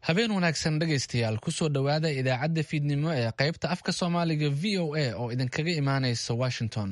habeen wanaagsan dhegaystayaal kusoo dhowaada idaacadda fiidnimo ee qaybta afka soomaaliga v o a oo idinkaga imaanaysa washington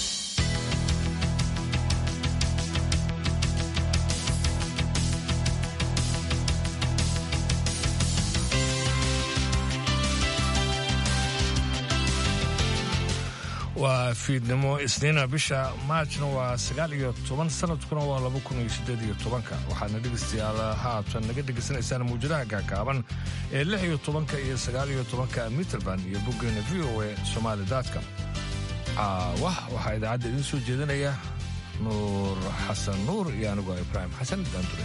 waa fiidnimo isniina bisha maajna waa sagaal iyo toban sanadkuna waa laba kun iyo sideed iyo tobanka waxaadna dhegaystayaal haatan naga dhegaysanaysaan mawjadaha gaagaaban ee lix iyo tobanka iyo sagaal iyo tobanka mitrband iyo boggeena v o a somaali daadka caawah waxaa idaacadda idiin soo jeedinaya nuur xasan nuur iyo anigoo ibraahim xasan daandure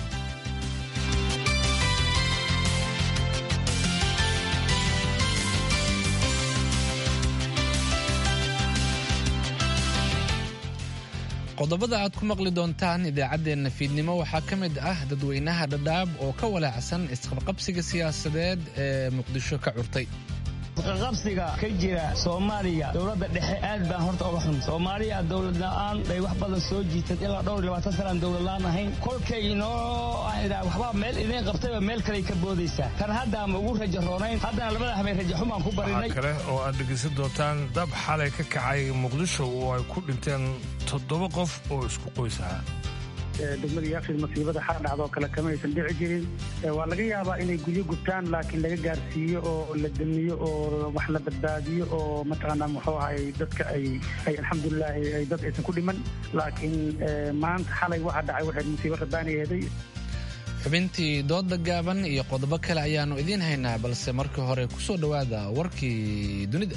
qodobada aad ku maqli doontaan idaacaddeenna fiidnimo waxaa ka mid ah dadweynaha dhadhaab oo ka walaacsan isqabqabsiga siyaasadeed ee muqdisho ka curtay isqaqabsiga ka jira soomaaliya dowladda dhexe aad baan horta uga xun soomaaliya dowlad la'aan bay wax badan soo jiitad ilaa dhowr iyo labaatan sanaan dowlad la'aan ahayn kolkay inoo waxbaa meel idiin qabtayba meel kaley ka boodaysaa tan hadda ama ugu raja roonayn haddana labada habeen raja xumaan ku barinay waxaa kale oo aad dhegaysan doontaan dab xalay ka kacay muqdisho oo ay ku dhinteen toddoba qof oo isku qoys ahaa degmada yaaqshiid masiibada xal dhacdoo kale kama aysan dhici jirin waa laga yaabaa inay guryo gubtaan laakiin laga gaarsiiyo oo la damiyo oo wax la badbaadiyo oo mataqaanaa muxuu ahay dadka ay ay alxamdulilah ay dad aysan ku dhiman laakiin maanta xalay waxa dhacay waxay musiibo rabaani eeday xubintii dooda gaaban iyo qodobo kale ayaannu idiin haynaa balse marka hore ku soo dhowaada warkii dunida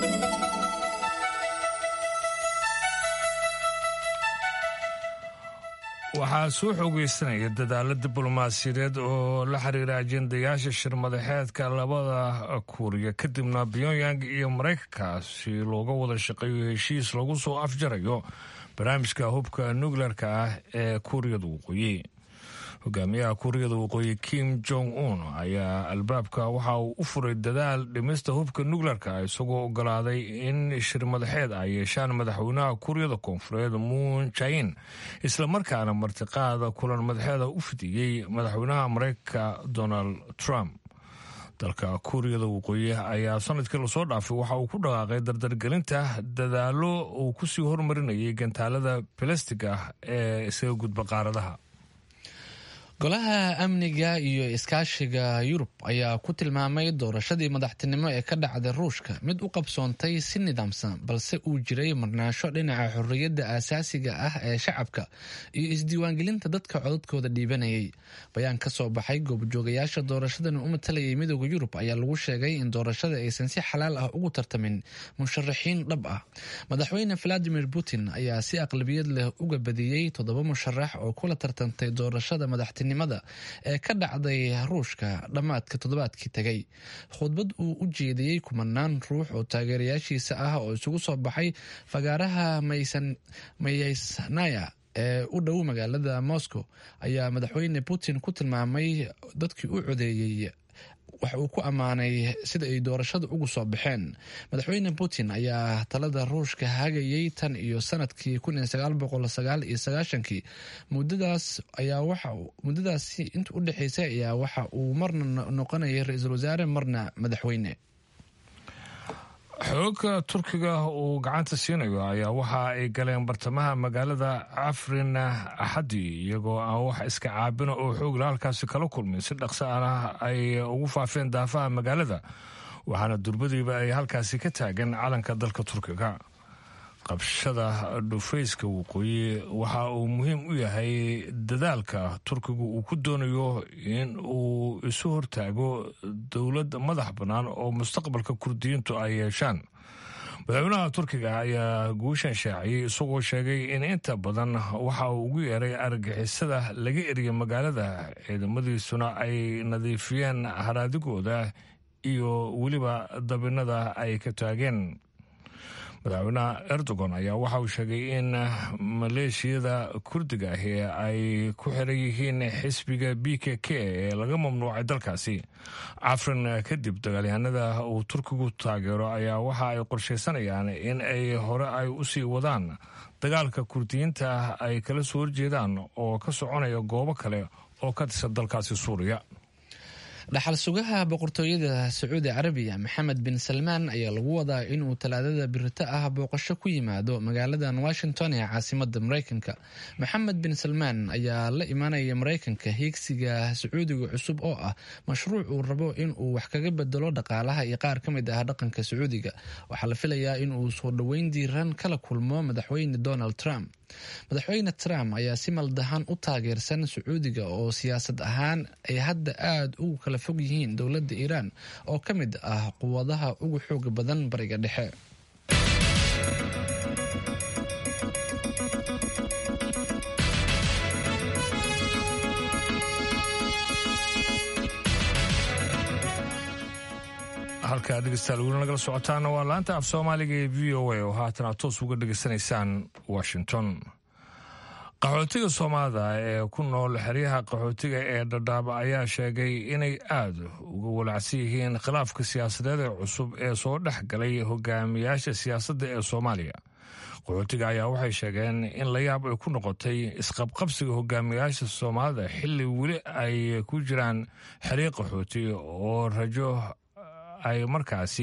waxaa soo xoogeysanaya dadaalo diblomaasiyadeed oo la xiriira ajendayaasha shirmadaxeedka labada kuuriya kadibna pyongyang iyo maraykanka si looga wada shaqeeyo heshiis lagu soo afjarayo barnaamijka hubka nukleerka ah ee kuuriyada waqooyi hogaamiyaha kuuriyada waqooyi kim jong un ayaa albaabka waxa uu u furay dadaal dhimista hubka nukleerka isagoo ogolaaday in shirmadaxeed ay yeeshaan madaxweynaha kuuriyada koonfureed muun jain islamarkaana martiqaada kulan madaxeeda u fidiyey madaxweynaha maraykanka donald trump dalka kuuriyada waqooyi ayaa sanadkii lasoo dhaafay waxa uu ku dhaqaaqay dardargelinta dadaalo uu kusii hormarinayay gantaalada balastiga ee isaga gudba qaaradaha golaha amniga iyo iskaashiga yurub ayaa ku tilmaamay doorashadii madaxtinimo ee ka dhacday ruushka mid u qabsoontay si nidaamsan balse uu jiray marnaasho dhinaca xorriyadda aasaasiga ah ee shacabka iyo isdiiwaangelinta dadka codadkooda dhiibanayay bayaan ka soo baxay goobjoogayaasha doorashadan u matalayay midooda yurub ayaa lagu sheegay in doorashada aysan si xalaal ah ugu tartamin musharaxiin dhab ah madaxweyne valadimir putin ayaa si aqlabiyad leh uga badiyey toddoba musharax oo kula tartantay doorashada madaxtinimo ee ka dhacday ruushka dhammaadka toddobaadkii tegay khudbad uu u jeediyey kumanaan ruux oo taageerayaashiisa ah oo isugu soo baxay fagaaraha mayeysnaya ee u dhow magaalada moscow ayaa madaxweyne putin ku tilmaamay dadkii u codeeyey wax uu ku ammaanay sida ay doorashada ugu soo baxeen madaxweyne putin ayaa talada ruushka hagayay tan iyo sanadkii kii mudadaas ayaa waxa muddadaasi inta u dhexeysay ayaa waxa uu marna noqonayay ra-iisul wasaare marna madaxweyne xoogga turkiga uu gacanta siinayo ayaa waxa ay galeen bartamaha magaalada cafrin axadii iyagoo aan wax iska caabino oo xoogla halkaasi kala kulmin si dhaqso ana ay ugu faafeen daafaha magaalada waxaana durbadiiba ay halkaasi ka taagan calanka dalka turkiga qabshada dhufayska waqooyi waxa uu muhiim u yahay dadaalka turkigu uu ku doonayo in uu isu hortaago dowlad madax bannaan oo mustaqbalka kurdiyiintu ay yeeshaan madaxweynaha turkiga ayaa guushan shaaciyey isagoo sheegay in inta badan waxa uu ugu yeeray argagixisada laga eriya magaalada ciidamadiisuna ay nadiifiyeen haraadigooda iyo weliba dabinada ay ka taageen madaxweynaha erdogan ayaa waxa uu sheegay in maleeshiyada kurdiga ahi ay ku xiran yihiin xisbiga b k k ee laga mamnuucay dalkaasi cafrin kadib dagaalyahanada uu turkigu taageero ayaa waxa ay qorshaysanayaan in ay hore ay usii wadaan dagaalka kurdiyiinta ay kala soo horjeedaan oo ka soconaya goobo kale oo ka tirsan dalkaasi suuriya dhaxal sugaha boqortooyada sacuudi carabiya maxamed bin salmaan ayaa lagu wadaa inuu talaadada birito ah booqasho ku yimaado magaaladan washington ee caasimada mareykanka maxamed bin salmaan ayaa la imaanaya mareykanka hiigsiga sacuudiga cusub oo ah mashruuc uu rabo inuu wax kaga bedelo dhaqaalaha iyo qaar ka mid ah dhaqanka sacuudiga waxaa la filayaa inuu soo dhoweyn diiran kala kulmo madaxweyne donald trump madaxweyne trump ayaa si maldahan u taageersan sacuudiga oo siyaasad ahaan ay hadda aada ugu kala fog yihiin dowladda iiraan oo ka mid ah quwadaha ugu xooga badan bariga dhexe halkaa dhegeystayaal weli nagala socotaana waa laanta af soomaaliga ee v o a oo haatan aad toos uga dhegeysanaysaan washington qaxootiga soomaalida ee ku nool xeryaha qaxootiga ee dhadhaaba ayaa sheegay inay aada uga walacsan yihiin khilaafka siyaasadeed ee cusub ee soo dhex galay hogaamiyaasha siyaasadda ee soomaaliya qaxootiga ayaa waxay sheegeen in la yaab ay ku noqotay isqabqabsiga hogaamiyaasha soomaalida xilli weli ay ku jiraan xeryo qaxooti oo rajo ay markaasi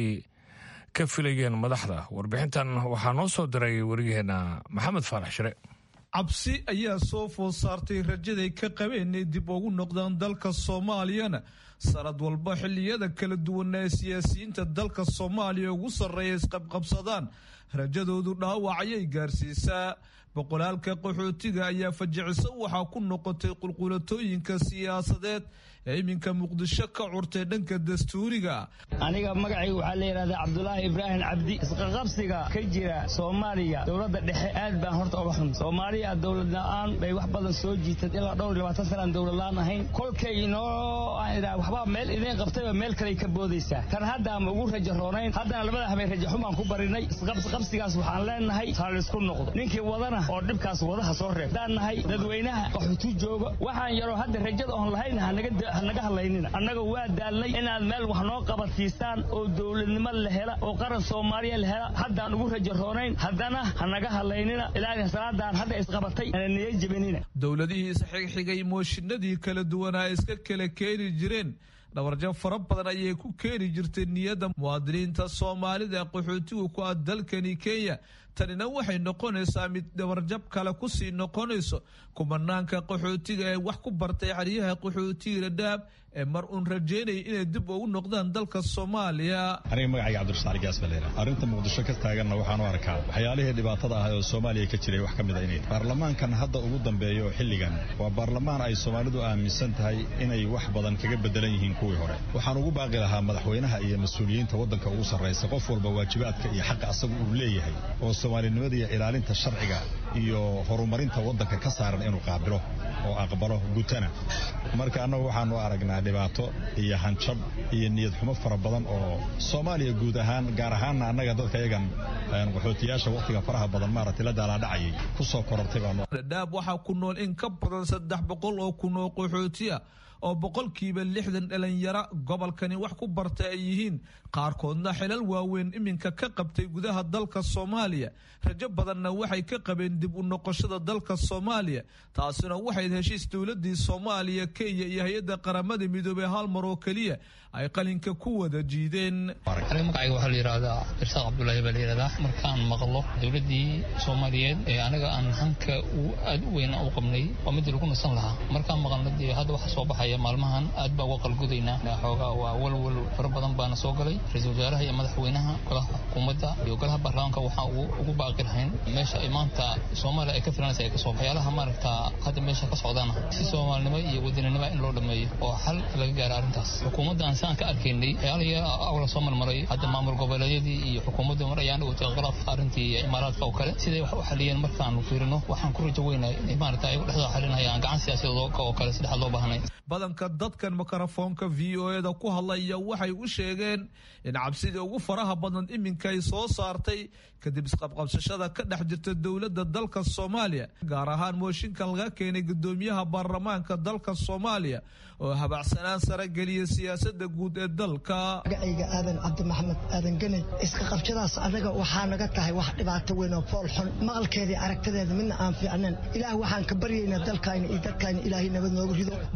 ka filayeen madaxda warbixintan waxaa noo soo diray waryaheena maxamed faarax shire cabsi ayaa soo food saartay rajaday ka qabeen inay dib ugu noqdaan dalka soomaaliyana sanad walba xilliyada kala duwana ee siyaasiyiinta dalka soomaaliya ugu sarreeya isqabqabsadaan rajadoodu dhaawac ayay gaarsiisaa boqolaalka qaxootiga ayaa fajiciso waxaa ku noqotay qulqulatooyinka siyaasadeed ee iminka muqdisho ka curtay dhanka dastuuriga aniga magacayga waxaa la yidhahdaa cabdulaahi ibraahim cabdi isqaqabsiga ka jira soomaaliya dowladda dhexe aad baan horta uga xun soomaaliya dowlad la-aan bay wax badan soo jiitad ilaa dhowr iyo labaatan sanaan dowlad la-aan ahayn kolkay inoo waxbaa meel idiin qabtayba meel kaley ka boodaysaa tan hadda ama ugu rajo roonayn haddana labada habeen rajo xumaan ku barinay isqabsigaas waxaan leenahay taalisku noqdo ninkii wadana oo dhibkaas wadaha soo reeb haddaan nahay dadweynaha qaxutu jooga waxaan yaroo hadda rajada oon lahayn hanaga hadlaynina annaga waa daalnay inaad meel wax noo qabadsiisaan oo dowladnimo la hela oo qaran soomaaliya la hela haddaan ugu rajo roonayn haddana hanaga hadlaynina ilaahay salaadan hadda isqabatay ana niya jebinina dowladihii isxigxigay mooshinadii kala duwanaa iska kala keeni jireen dhawarjab fara badan ayay ku keeni jirtay niyadda muwaadiniinta soomaalida qaxootigu ku ah dalkani kenya tanina waxay noqonaysaa mid dhawarjab kale kusii noqonayso kumanaanka qaxootiga ee wax ku bartay xeryaha qaxootiga dhadhaab ee mar uun rajeynaya inay dib ugu noqdaan dalka soomaaliya aniga magacayga cabdirasaaq gaas baa leedahay arrinta muqdisho ka taaganna waxaan u arkaa waxyaalihii dhibaatada ahay oo soomaaliya ka jiray wax ka mid a inay baarlamaankan hadda ugu dambeeyo xilligan waa baarlamaan ay soomaalidu aaminsan tahay inay wax badan kaga bedelan yihiin kuwii hore waxaan ugu baaqi lahaa madaxweynaha iyo mas-uuliyiinta waddanka ugu sarraysa qof walba waajibaadka iyo xaqa asagu uu leeyahay oo soomaalinimada iyo ilaalinta sharciga iyo horumarinta waddanka ka saaran inuu qaabilo oo aqbalo gutana marka annagu waxaanu aragnaa dhibaato iyo hanjab iyo niyad xumo fara badan oo soomaaliya guud ahaan gaar ahaanna annaga dadka yagan qaxootiyaasha wakhtiga faraha badan maaragtay la daalaadhacayay ku soo korortay baanu dhadhaab waxaa ku nool in ka badan saddex boqol oo kun oo qaxootiya oo boqolkiiba lixdan dhalinyaro gobolkani wax ku barta ay yihiin qaarkoodna xilal waaweyn iminka ka qabtay gudaha dalka soomaaliya rajo badanna waxay ka qabeen dib u noqoshada dalka soomaaliya taasina waxayd heshiis dowladii soomaaliya kenya iyo hay-adda qaramada midoobey hal mar oo keliya ay qalinka ku wada jiideen aniga magacayga waxaa la yidhahdaa irsaaq cabdulaahi baa la yidhahdaa markaan maqlo dowladdii soomaaliyeed ee anaga aan hanka aad u weyna u qabnay waa midii lagu nasan lahaa markaan maqalna dee hadda waxa soo baxaya maalmahan aad baa uga qalgudaynaa xoogaa waa walwal fara badan baana soo galay ra-iisul wasaaraha iyo madaxweynaha golaha xukuumadda iyo golaha baarlamaanka waxaa ugu baaqi lahayn meesha ay maanta soomaaliya ay ka filanaysa ay kasoo waxyaalaha maaragta hadda meesha ka socdaana si soomaalinimo iyo wadaninimo in loo dhameeyo oo xal laga gaaro arrintaas xukuumadda saan ka arkaynay waxyaalaha awla soo marmaray hadda maamul goboleedyadii iyo xukuumadda mar ayaan dhawatay khilaaf arrintii imaaraadka oo kale siday wax u xaliyeen markaanu fiirino waxaan ku rajo weynay inay maaragta ay dhexdooda xalinayaan gacan siyaasadeed oo kale saddexaad loo baahnay badanka dadkan mikrofoonka v o eda ku hadlaya waxay u sheegeen in cabsidii ugu faraha badan iminka ay soo saartay kadib isqabqabsashada ka dhex jirta dowladda dalka soomaaliya gaar ahaan mooshinkan laga keenay gudoomiyaha baarlamaanka dalka soomaaliya oo habacsanaan sare geliya siyaasada guud ee dalka magacayga aadan cabdi maxamed aadan ganay iska qabshadaas anaga waxaa naga tahay wax dhibaato weyn oo fool xun maqalkeedii aragtadeeda midna aan fiicnayn ilaah waxaan ka baryaynaa dalkayna iyo dadkayna ilaahay nabad noogu rido baarlamaanka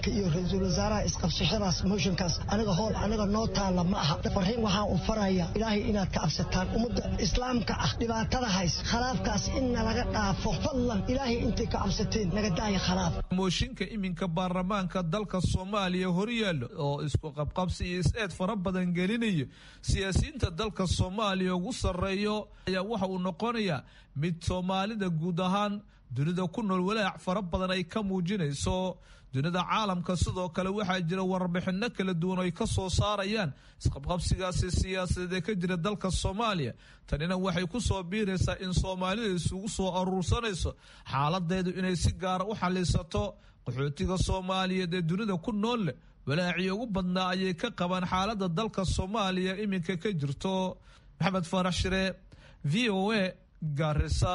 baarlamaanka iyo ra-iisul wasaaraha isqabsashadaas mooshinkaas aniga hool aniga noo taalla ma aha fariin waxaan u faraya ilaahay inaad ka cabsataan ummadda islaamka ah dhibaatada hays khalaafkaas inna laga dhaafo fadlan ilaahay intay ka cabsateen naga daaya khalaaf mooshinka iminka baarlamaanka dalka soomaaliya horyaallo oo isku qabqabsi iyo is-eed fara badan gelinayo siyaasiyiinta dalka soomaaliya ugu sarreeyo ayaa waxa uu noqonayaa mid soomaalida guud ahaan dunida ku nool walaac fara badan ay ka muujinayso dunida caalamka sidoo kale waxaa jira warbixino kala duwan ay ka soo saarayaan isqabqabsigaasi siyaasadeed ee ka jira dalka soomaaliya tanina waxay ku soo biiraysaa in soomaalida isugu soo aruursanayso xaaladeedu inay si gaara u xalisato qaxootiga soomaaliyeed ee dunida ku nool leh walaacii ugu badnaa ayay ka qabaan xaalada dalka soomaaliya iminka ka jirto maxamed faarax shire v o a garisa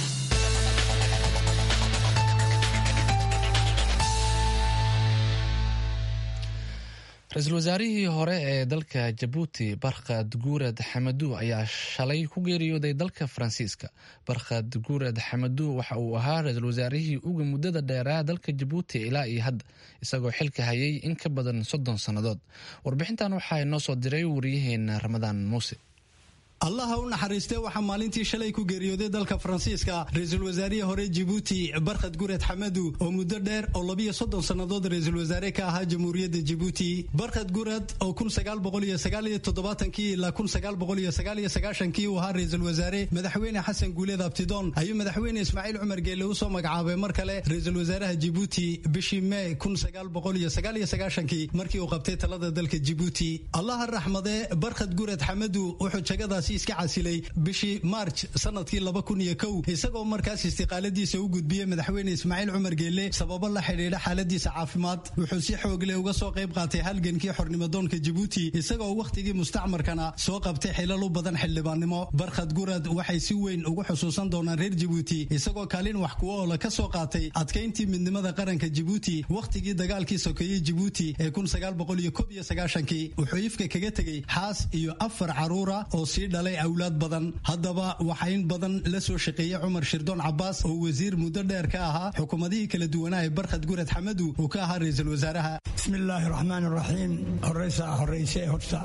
ra-iisul wasaarihii hore ee dalka jabuuti barkhad guurad xamadu ayaa shalay ku geeriyooday dalka faransiiska barkhad guurad xamadu waxa uu ahaa ra-iisul wasaarihii uga muddada dheeraa dalka jabuuti ilaa iyo hadda isagoo xilka hayay in ka badan soddon sannadood warbixintan waxaa inoo soo diray wariyaheena ramadaan muuse allaha u naxariistee waxaa maalintii shalay ku geeriyooday dalka faransiiska ra-iisul wasaarihii hore jibuuti barkhad gured xamadu oo muddo dheer oo labiyo soddon sannadood ra-iisul wasaare ka ahaa jamhuuriyadda jibuuti barkhad gurad oo kun sagaal boqol iyo sagaal iyo toddobaatankii ilaa kun sagaal boqol iyo sagaal iyo sagaashankii uu ahaa ra-iisul wasaare madaxweyne xasan guuleed abtidoon ayuu madaxweyne ismaaciil cumar geelle u soo magacaabay mar kale ra-iisul wasaaraha jibuuti bishii mee kun sagaal boqol iyo sagaal iyo sagaashankii markii uu qabtay talada dalka jibuuti allaha raxmadee barkhad gurad xamadu wuxuu jagadaas iska casilay bishii maarj sanadkii laba kun iyo kow isagoo markaas istiqaaladiisa u gudbiyey madaxweyne ismaaciil cumar geelle sababo la xidhiidha xaaladiisa caafimaad wuxuu si xoogle uga soo qayb qaatay halgankii xornimadoonka jibuuti isagoo wakhtigii mustacmarkana soo qabtay xilal u badan xildhibaannimo barkhad gurad waxay si weyn ugu xusuusan doonaan reer jibuuti isagoo kaalin wax kuwa oola ka soo qaatay adkayntii midnimada qaranka jibuuti wakhtigii dagaalkii sokeeyey jibuuti ee kun sagaal boqol iyo kob iyo sagaashankii wuxuu ifka kaga tegey xaas iyo afar caruura oo sii dhalay awlaad badan haddaba waxaa in badan la soo shaqeeyey cumar shirdoon cabaas oo wasiir muddo dheer ka ahaa xukuumadihii kala duwanaa ee barkhad gurad xamadu uu ka ahaa ra-iisul wasaaraha bismillaahi raxmaan raxiim horeysa horeyse horta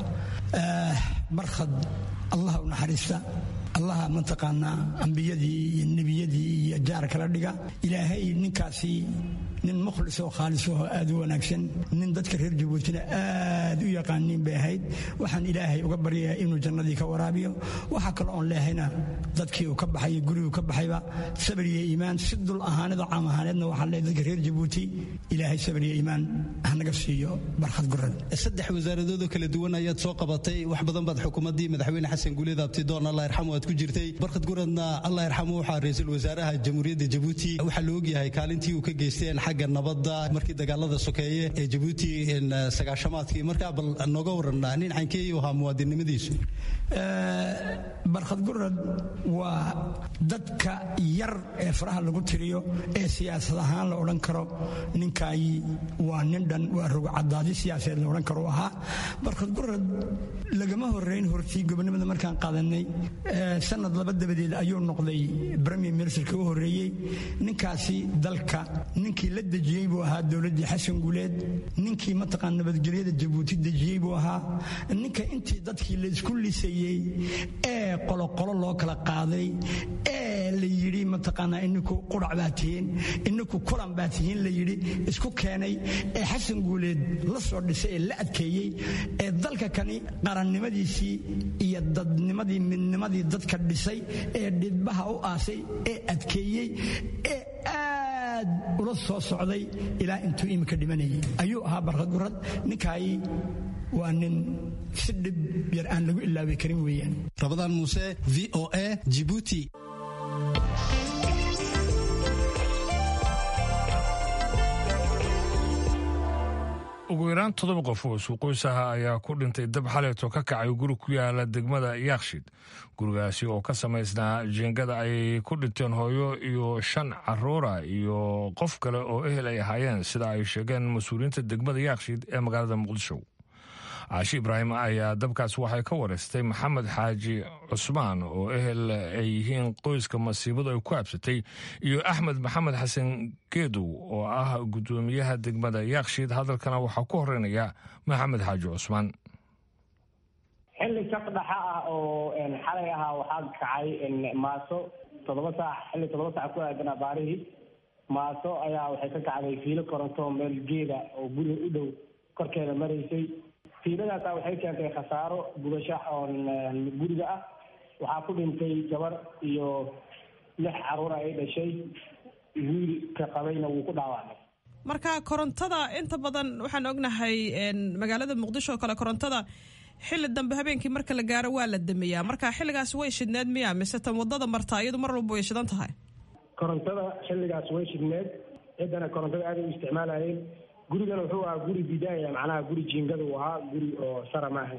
barkhad allah u naxariista allaha mataqaanaa ambiyadii iyo nebiyadii iyo jaar kala dhiga ilaahay ninkaasi nin mukhlis oo khaalis oo aad u wanaagsan nin dadka reer jabuutina aad u yaqaaniin bay ahayd waxaan ilaahay uga baryayaa inuu jannadii ka waraabiyo waxaa kale oon leehayna dadkii uu ka baxay guriguu ka baxayba sabir iyo iimaan si dul ahaanida caam ahaaneedna waxaan leehay dadka reer jabuuti ilaahay sabir iyo iimaan hanaga siiyo barkhad gurad saddex wasaaradoodoo kala duwan ayaad soo qabatay wax badan baad xukuumaddii madaxweyne xasan guuleed abtidoon allah yarxamu aad ku jirtay barkhad guradna allah yarxamu waxaa ra-iisul wasaaraha jamhuuriyadda jabuuti waxaa la ogyahay kaalintii uu ka geysteen xagga nabadda markii dagaalada sokeeye ee jabuuti sagaashamaadkii markaa bal nooga waran nin cankeeyu ahaa muwaadinnimadiisu barkhad gurad waa dadka yar ee faraha lagu tiriyo ee siyaasad ahaan la odhan karo ninkaay waa nin dhan waa rogcadaadi siyaasadeed la odhan karo ahaa barkhad gurad lagama horeyn hortii gobonimada markaan qaadanay sanad laba dabadeed ayuu noqday premier ministerka u horeeyey ninkaasi dalka ninkii la dejiyey buu ahaa dowladdii xasan guuleed ninkii mataqaan nabadgelyada jabuuti dejiyey buu ahaa ninka intii dadkii la isku lisayey ee qoloqolo loo kala qaaday ee la yidhi mataqaanaa ininku qurac baa tihiin ininku kulan baa tihiin la yidhi isku keenay ee xasan guuleed la soo dhisay ee la adkeeyey ee dalka kani qarannimadiisii iyo dadnimadii midnimadii dadka dhisay ee dhidbaha u aasay ee adkeeyey ee aad ula soo socday ilaa intuu iminka dhimanayay ayuu ahaa barkhad gurad ninkaay waa nin si dhib yar aan lagu ilaabi karin weeyaan rabadaan muuse v o a jibuuti ugu yaraan toddoba qof oo suuqoys aha ayaa ku dhintay dab xaleeto ka kacay guri ku yaala degmada yaakshid gurigaasi oo ka samaysnaa jeengada ay ku dhinteen hooyo iyo shan caruura iyo qof kale oo ehel ay ahaayeen sida ay sheegeen mas-uuliyiinta degmada yaakshid ee magaalada muqdisho caashi ibraahim ayaa dabkaas waxay ka wareystay maxamed xaaji cusmaan oo ehel ay yihiin qoyska masiibadu ay ku habsatay iyo axmed maxamed xasan geedow oo ah guddoomiyaha degmada yaakshiid hadalkana waxaa ku horeynaya maxamed xaaji cusmaan xilli saqdhaxa ah oo xalay ahaa waxaa kacay maaso toddoba saac xilli toddoba saac ku aadan abaarihii maaso ayaa waxay ka kacday fiilo koronto meel geeda oo guriga u dhow korkeeda maraysay fiiladaasa waxay keentay khasaaro gubasho oon guriga ah waxaa ku dhintay gabar iyo lix caruura ay dhashay wiilka qabayna wuu ku dhaawacmay marka korontada inta badan waxaan ognahay magaalada muqdisho oo kale korontada xilli dambe habeenkii marka la gaaro waa la dameeyaa marka xilligaas way shidneed miya mise tan wadada martaa iyadu mar walba way shidan tahay korontada xilligaas way shidneed ciddana korontada aaday u isticmaalayeen gurigana wuxuu ahaa guri bidaaya macnaha guri jiingada uu ahaa guri oo sara maaha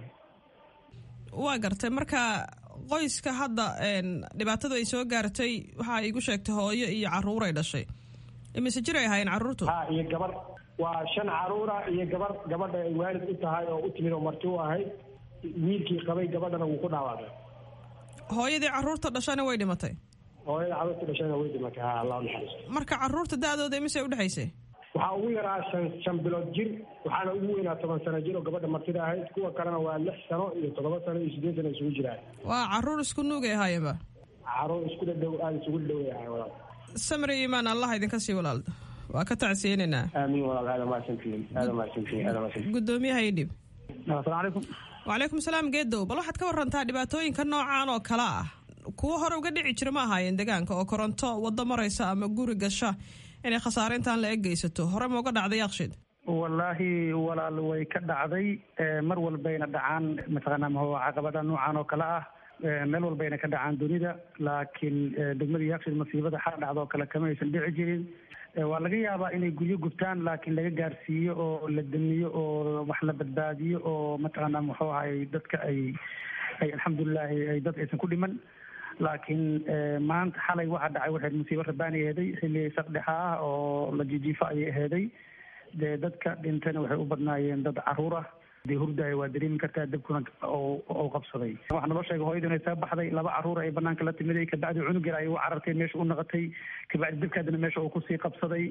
waa gartay marka qoyska hadda dhibaatadu ay soo gaartay waxaa igu sheegtay hooyo iyo caruur ay dhashay imise jir ay ahaayeen carruurtu ha iyo gabar waa shan caruura iyo gabar gabadha ay waalid u tahay oo u timid oo marti u ahayd wiilkii qabay gabadhana wuu ku dhaawacmay hooyadii carruurta dhashana way dhimatay hooyada carruurta dhashana way dhimatay ha allah naxariisto marka carruurta da-dooda imise u dhexaysay waxaa ugu yaraa shan shan bilood jir waxaana ugu weynaa toban sano jir oo gabadha martida ahayd kuwa kalena waa lix sano iyo toddoba sano iyo siddeed sano isugu jiraan waa carruur isku nuugay ahaayeenba carruur isku dhadhow aada isugu dhadhoway ahay walaal samri imaan allah idinka sii walaalda waa ka tacsiyeynaynaa aamiin walaal aada mahadsantihiin aada mahadsantihiin aada mahadsantihiin guddoomiyaha idhib asalaamu calaykum wacalaykum salaam geedow bal waxaad ka warantaa dhibaatooyinka noocan oo kale ah kuwo hore uga dhici jira ma ahaayeen deegaanka oo koronto waddo maraysa ama guri gasha inay khasaare intaan la eggeysato hore ma uga dhacday yaaqshid wallaahi walaal way ka dhacday mar walbayna dhacaan mataqaanaa maho caqabada noocan oo kale ah meel walbayna ka dhacaan dunida laakiin degmada yaaqshid masiibada xal dhacda oo kale kama aysan dhici jirin waa laga yaabaa inay guryo gubtaan laakiin laga gaarsiiyo oo la damiyo oo wax la badbaadiyo oo mataqaanaa muxuu ahay dadka ay ay alxamdulilahi ay dad aysan ku dhiman laakiin maanta xalay waxaa dhacay waxayd musiibo rabaani aheeday xilli saqdhexa ah oo la jijiifo ayay aheeday dee dadka dhintayna waxay u badnaayeen dad caruur ah dee hurdaaya waa dareemi kartaa dabkuna oo qabsaday waxaa naloo sheegay hooyadu inay soo baxday laba caruur ay banaanka la timiday kabacdi cunug yar ay u carartay meesha u naqatay kabacdi dabkaadina meesha uu kusii qabsaday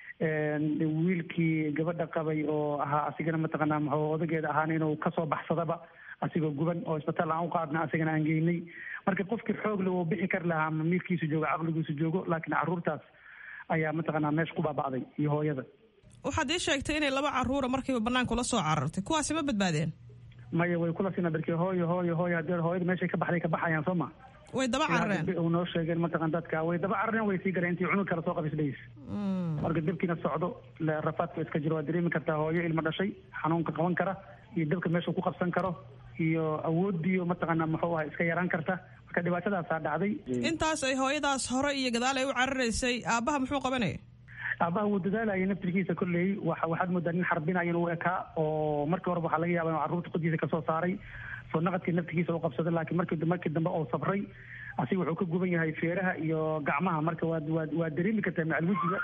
wiilkii gabadha qabay oo ahaa asigana mataqaanaa muxuu odageeda ahaana inuu kasoo baxsadaba asigoo guban oo isbitaal aan u qaadna asigana aan geynay marka qofkii xoogle wuu bixi kari lahaa ama miirkiisu joogo caqligiisu joogo laakiin caruurtaas ayaa mataqaanaa meesha ku baaba'day iyo hooyada waxaad ii sheegtay inay laba caruura markiiba banaanka ula soo carartay kuwaasi ma badbaadeen maya way kula sina darkii hooyo hooyo hooyo haddii hooyada meeshay ka baxday ka baxayaan soo ma way daba carareen u noo sheegeen mataqan dadka way daba carareen way sii gareen intii cunug kale soo qabisdhays marka dabkiina socdo rafaadka iska jiro waa dareemi kartaa hooyo ilmo dhashay xanuunka qaban kara iyo dabka meesha ku qabsan karo iyo awoodiyo mataqaanaa muxuu aha iska yaraan karta marka dhibaatadaasaa dhacday intaas ay hooyadaas hore iyo gadaal ay u cararaysay aabbaha muxuu qabanaya aabaha wuu dadaalayay naftirkiisa kolley wa waxaad moodaa nin xarbinayo inuu ekaa oo markii horeba waxaa laga yaaba inuu carruurta qodiisa kasoo saaray soo naqadkii naftirkiisa u qabsaday laakiin markii markii dambe oo sabray asiga wuxuu ka guban yahay feeraha iyo gacmaha marka waad waad waa dareemi kartaa macal wejiga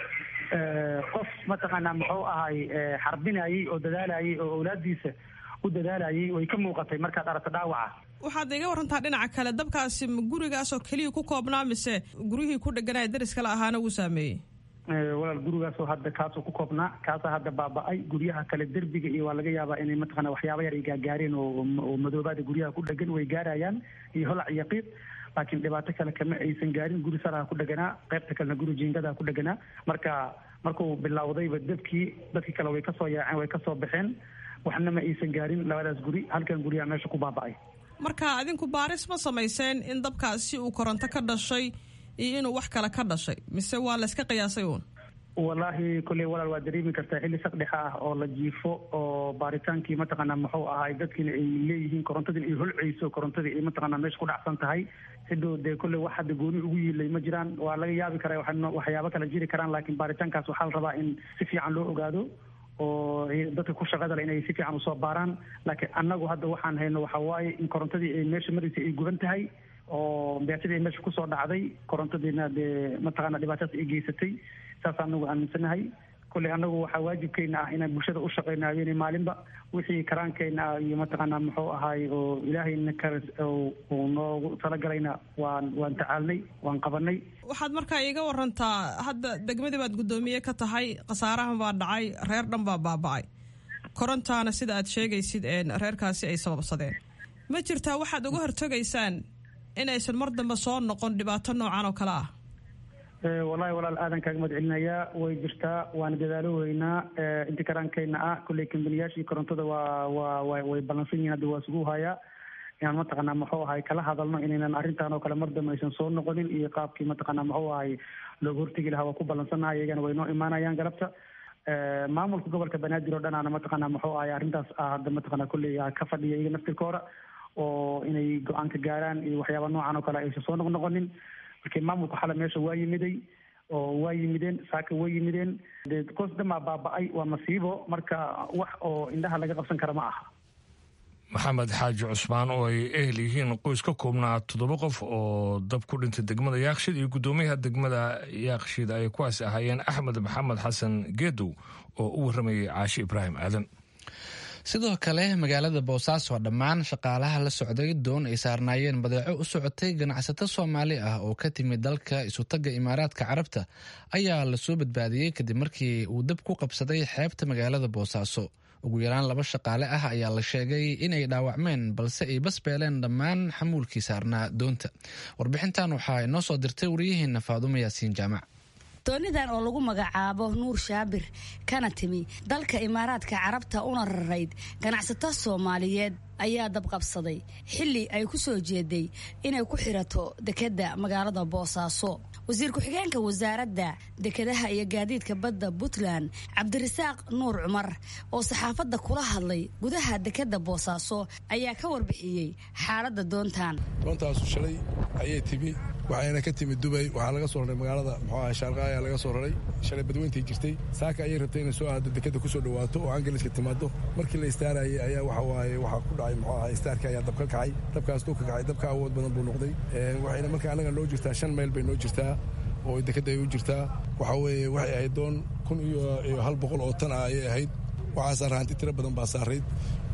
qof mataqaanaa muxuu ahay xarbinayay oo dadaalayay oo awlaadiisa u dadaalayay way ka muuqatay markaad aragto dhaawaca waxaad iga warantaa dhinaca kale dabkaasi ma gurigaasoo keliya ku koobnaa mise guryihii ku dheganaya daris kale ahaana wuu saameeyey walaal gurigaasoo hadda kaasoo ku koobnaa kaasaa hadda baaba-ay guryaha kale derbiga iyo waa laga yaabaa inay mataqana waxyaaba yar ay gaagaareen oo madoobaada guryaha ku dhegan way gaarayaan iyo holac iyo qiiq laakiin dhibaato kale kama aysan gaarin guri saraha ku dheganaa qaybta kalena guri jiingadaha ku dheganaa marka markuu bilowdayba dabkii dadkii kale way kasoo yaaceen way kasoo baxeen waxna ma aysan gaarin labadaas guri halkan guryaha meesha ku baaba-ay marka adinku baaris ma samayseen in dabkaasi uu koronto ka dhashay iyo inuu wax kale ka dhashay mise waa la iska qiyaasay uun wallaahi kolley walaal waa dareemi kartaa xilli saqdhexa ah oo la jiifo oo baaritaankii mataqaanaa muxuu ahaay dadkiina ay leeyihiin korontadii ay holceyso korontadii ay mataqaanaa meesha ku dhacsan tahay cidoo dee kolley wax hadda gooni ugu yiilay ma jiraan waa laga yaabi karaa waxyaabo kale jiri karaan laakiin baaritaankaas waxaa la rabaa in si fiican loo ogaado oo dadka ku shaqada le inay si fiican usoo baaraan laakiin annagu hadda waxaan hayno waxaa waaye in korontadii ay meesha maraysay ay guban tahay oo beatadii ay meesha kusoo dhacday korontadiina dee mataqaana dhibaatadaas ay geysatay saas anagu aaminsanahay kolley anagu waxaa waajibkeena ah inaan bulshada u shaqeyno habeenay maalinba wixii karaankeyna ah iyo mataqaanaa muxuu ahaay oo ilaahayna ka uu noogu talagalayna waan waan tacaalnay waan qabanay waxaad markaa iiga warantaa hadda degmadii baad guddoomiye ka tahay khasaarahan baa dhacay reer dhan baa baaba-ay korontaana sida aad sheegaysid reerkaasi ay sababsadeen ma jirtaa waxaad uga hortegaysaan inaysan mar dambe soo noqon dhibaato noocan oo kale ah wallahi walaal aadan kaaga mahad celinayaa way jirtaa waana dadaalo weynaa inta karaankeyna ah kolley kambaniyaashii korontada waa waa way ballansan yihin hadda waa isugu hayaa inaan mataqaanaa muxuu ahay kala hadalno inaynan arrintan oo kale mar dambe aysan soo noqonin iyo qaabkii mataqaanaa muxuu ahay looga hortegi lahaa waa ku ballansannahay iyagana way noo imaanayaan galabta maamulka gobolka banaadir oo dhan aana mataqaanaa muxuu ahay arrintaas hadda mataqaanaa kolley ka fadhiya iyaga naftirkooda oo inay go-aan ka gaaraan iyo waxyaaba noocan oo kale aysan soo noqnoqonin markii maamulku xale meesha waa yimiday oo waa yimideen saaka way yimideen dee koos dhamaa baaba-ay waa masiibo marka wax oo indhaha laga qabsan kara ma aha maxamed xaaji cusmaan oo ay ehel yihiin qoys ka koobnaa toddoba qof oo dab ku dhintay degmada yaakshid iyo guddoomiyaha degmada yaakshid ay kuwaas ahaayeen axmed maxamed xasan geedow oo u warramayay caashi ibraahim aadan sidoo kale magaalada boosaaso dhammaan shaqaalaha la socday doon ay saarnaayeen badeeco u socotay ganacsato soomaali ah oo ka timid dalka isutagga imaaraadka carabta ayaa lasoo badbaadiyey kadib markii uu dab ku qabsaday xeebta magaalada boosaaso ugu yaraan laba shaqaale ah ayaa la sheegay inay dhaawacmeen balse ay basbeeleen dhammaan xamuulkii saarnaa doonta warbixintan waxaa inoo soo dirtay waryaheena faadumo yaasiin jaamac doonidan oo lagu magacaabo nuur shaabir kana timi dalka imaaraadka carabta una rarayd ganacsato soomaaliyeed ayaa dabqabsaday xilli ay ku soo jeeday inay ku xirato dekedda magaalada boosaaso wasiir ku-xigeenka wasaaradda dekedaha iyo gaadiidka badda puntland cabdirasaaq nuur cumar oo saxaafadda kula hadlay gudaha dekedda boosaaso ayaa ka warbixiyey xaaladda doontan doontaasu shalay ayay timi waxayna ka timid dubay waxaa laga soo raray magaalada muxuu aha shaarqa ayaa laga soo raray shalay badweyntay jirtay saaka ayay rabtay inay soo aado dekedda kusoo dhawaato oo angaliska timaado markii la istaarayay ayaa waxa waaye waxaa ku dhacay muxuu aha istaarka ayaa dab ka kacay dabkaas duu ka kacay dabka awood badan buu noqday waxayna marka anaga noo jirtaa shan mayl bay noo jirtaa oo dekedda ay u jirtaa waxaa weeye waxay ahayd doon kun iyo hal boqol oo tan ah ayay ahayd waxaa saaraa hanti tiro badan baa saarayd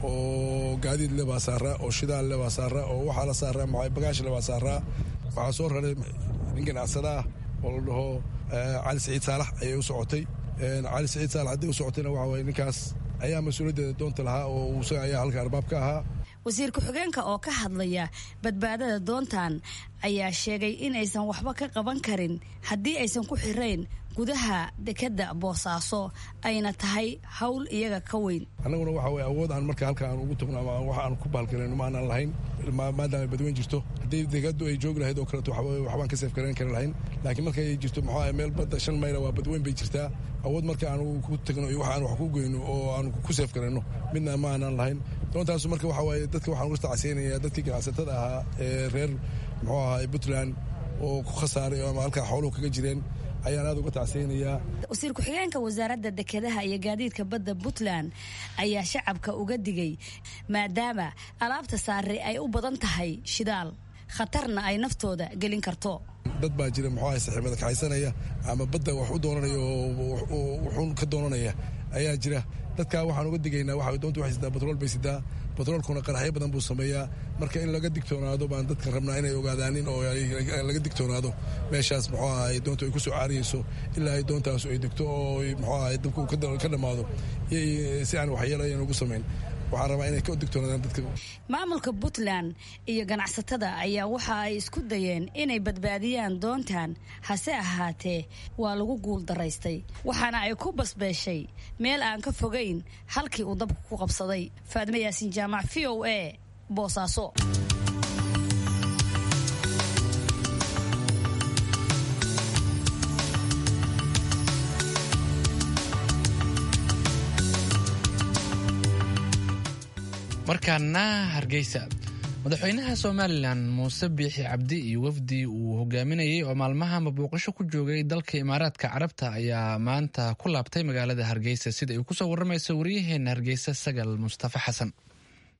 oo gaadiid le baa saaraa oo shidaal le baa saaraa oo waxaa la saaraa maxaa bagaash le baa saaraa waxaa soo raray nin ganacsada ah oo la dhaho cali saciid saalax ayay u socotay cali saciid saalax haddii u socotayna waxa waye ninkaas ayaa mas-uuliyaddeeda doonta lahaa oo isaga ayaa halka arbaab ka ahaa wasiir ku-xigeenka oo ka hadlaya badbaadada doontan ayaa sheegay in aysan waxba ka qaban karin haddii aysan ku xirayn gudaha dekedda boosaaso ayna tahay hawl iyaga ka weyn annaguna waxa weye awood aan marka halka aan ugu tagno ama wax aan ku baalgalayno ma aanaan lahayn maadaama badweyn jirto haddii dekeddu ay joogi lahayd oo kaleeto waxbaan ka seef garayn kari lahayn laakiin markay jirto muxuu ahay meel badda shan mayla waa badweyn bay jirtaa awood marka aan ku tagno iyo wax aan wax ku goyno oo aan ku seef garayno midna ma aanaan lahayn doontaasu marka waxa waaye dadka waxaan uga tacsiinaya dadkii ganacsatada ahaa ee reer muxuu ahaa puntland oo ku khasaaray ama halkaa xooluhu kaga jireen ayaan aad uga tacsiynayaa wasiir ku-xigeenka wasaaradda dekedaha iyo gaadiidka badda puntland ayaa shacabka uga digay maadaama alaabta saare ay u badan tahay shidaal khatarna ay naftooda gelin karto dad baa jira muxuu ahay saxiibada kaxaysanaya ama badda wax u doonanaya oo wuxuun ka doonanaya ayaa jira dadkaa waxaan uga digaynaa waxa doonta waxay sidaa batrool bay sidaa batroolkuna qaraxyo badan buu sameeyaa marka in laga digtoonaado baan dadka rabnaa inay ogaadaanin oo laga digtoonaado meeshaas muxuu ahay doontu ay ku soo caariyeyso ilaa ay doontaasu ay degto oo muxuu ahay dabku ka dhammaado si aan waxyeelo ayan ugu samayn waxaan rabaa inay ka digtoonaadaan dadka maamulka puntland iyo ganacsatada ayaa waxa ay isku dayeen inay badbaadiyaan doontan hase ahaatee waa lagu guul daraystay waxaana ay ku basbeeshay meel aan ka fogayn halkii uu dabku ku qabsaday faadime yaasiin jaamac v o a boosaaso markaana hargeysa madaxweynaha somalilan muuse biixi cabdi iyo wafdi uu hogaaminayay oo maalmahanba booqasho ku joogay dalka imaaraadka carabta ayaa maanta ku laabtay magaalada hargeysa sida ay kusoo waramaysa waryaheena hargeysa sagal mustafa xasan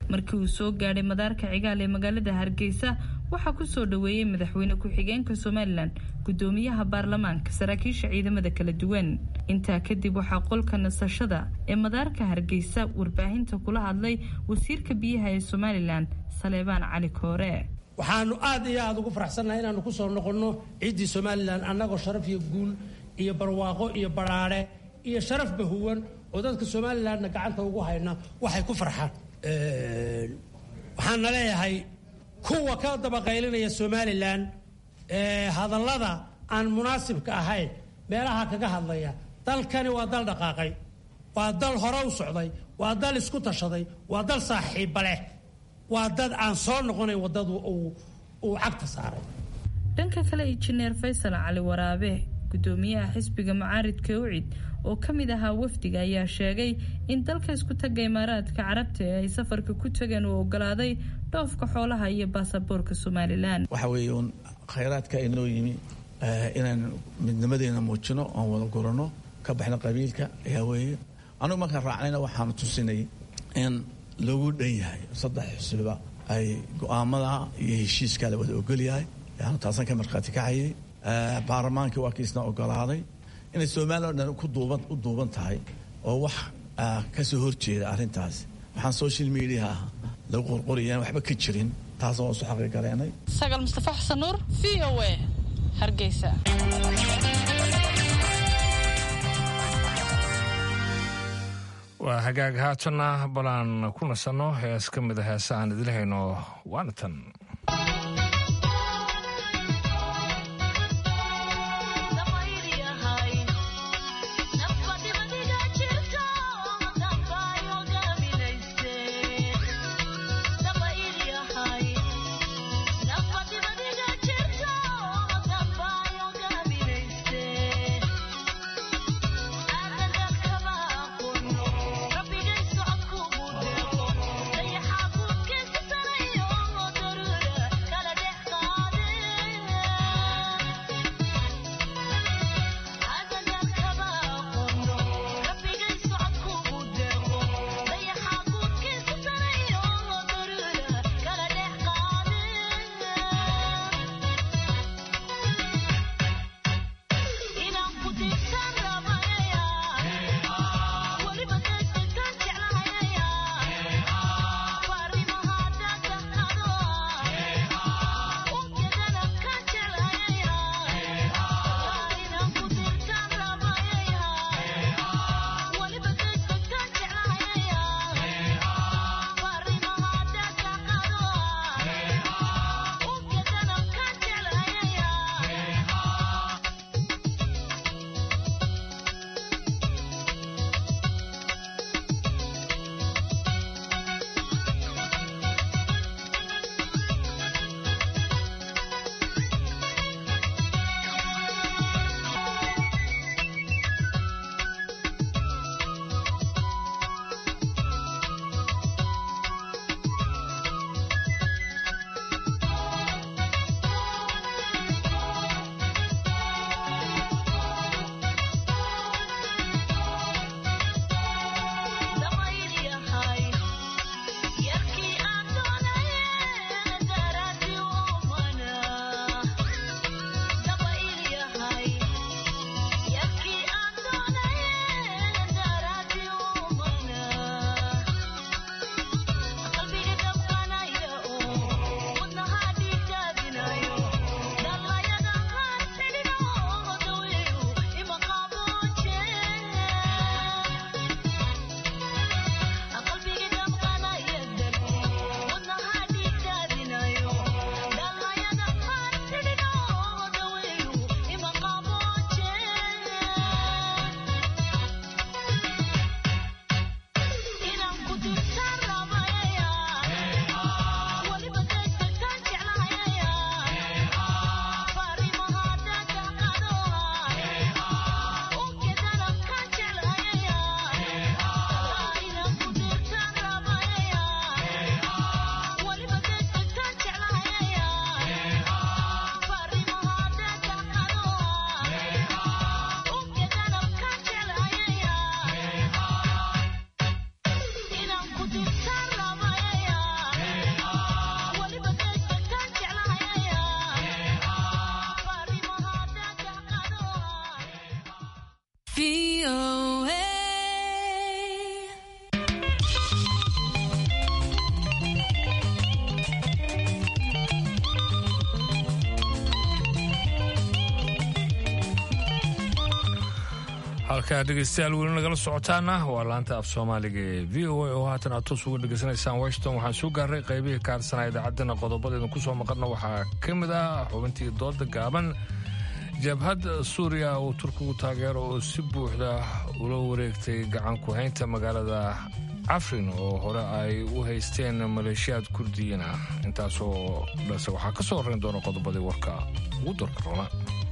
markii uu soo gaadhay madaarka cigaal ee magaalada hargeysa waxaa ku soo dhoweeyey madaxweyne ku-xigeenka somalilan gudoomiyaha baarlamaanka saraakiisha ciidamada kala duwan intaa kadib waxaa qolka nasashada ee madaarka hargeysa warbaahinta kula hadlay wasiirka biyaha ee somalilan saleebaan cali koore waxaanu aad iyo aada ugu faraxsannahay inaanu ku soo noqonno ciiddii somalilan annagoo sharaf iyo guul iyo barwaaqo iyo badhaadhe iyo sharafba huwan oo dadka somalilanna gacanta ugu hayna waxay ku farxaan waxaana leeyahay kuwa ka dabaqaylinaya somalilan hadallada aan munaasibka ahayn meelaha kaga hadlaya dalkani waa dal dhaqaaqay waa dal hore u socday waa dal isku tashaday waa dal saaxiibba leh waa dad aan soo noqonayn waddadu uu cagta saaray dhanka kale injineer faysal cali waraabe gudoomiyaha xisbiga macaaridka ucid oo ka mid ahaa wafdiga ayaa sheegay in dalka isku taga imaaraadka carabta ee ay safarka ku tageen uu ogolaaday dhoofka xoolaha iyo baasaboorka somalilan waxa weeye uun khayraadka inoo yimi inaan midnimadeena muujino oon wada gurano ka baxno qabiilka ayaa weeye anugu markaan raacnayna waxaanu tusinay in lagu dhan yahay saddex xusbiba ay go-aamada iyo heshiiskaa la wada ogolyahay yaanu taasan ka markhaati kacayay baarlamaankii waa kiisna ogolaaday inay somalilan o dhan ku duuban u duuban tahay oo wax ka soo horjeeda arrintaas waxaan social mediaha lagu qorqoriyaan waxba ka jirin taasoo waan su xaqi gareenay sagal mustafa xasan nuur v o a hargeysa waa hagaag haatanna balaan ku nasanno hees ka mid a heesa aan idin hayno waana tan Rabbiga socodku buu deeqo dayaxa buudkiisa sanayo halkaa dhegeystayaal weli nagala socotaana waa laanta af soomaaliga ee v o a oo haatan aad toos uga dhegeysanaysaan washington waxaan soo gaaray qaybihii kaarsanaa idaacaddana qodobadeedan ku soo maqalna waxaa ka mid ah xubintii dooda gaaban jabhad suuriya uu turkigu taageero oo si buuxda ula wareegtay gacan ku-haynta magaalada cafrin oo hore ay u haysteen maleeshiyaad kurdiyiin ah intaasoo dhase waxaa ka soo horrayn doona qodobadii warka ugu darka roona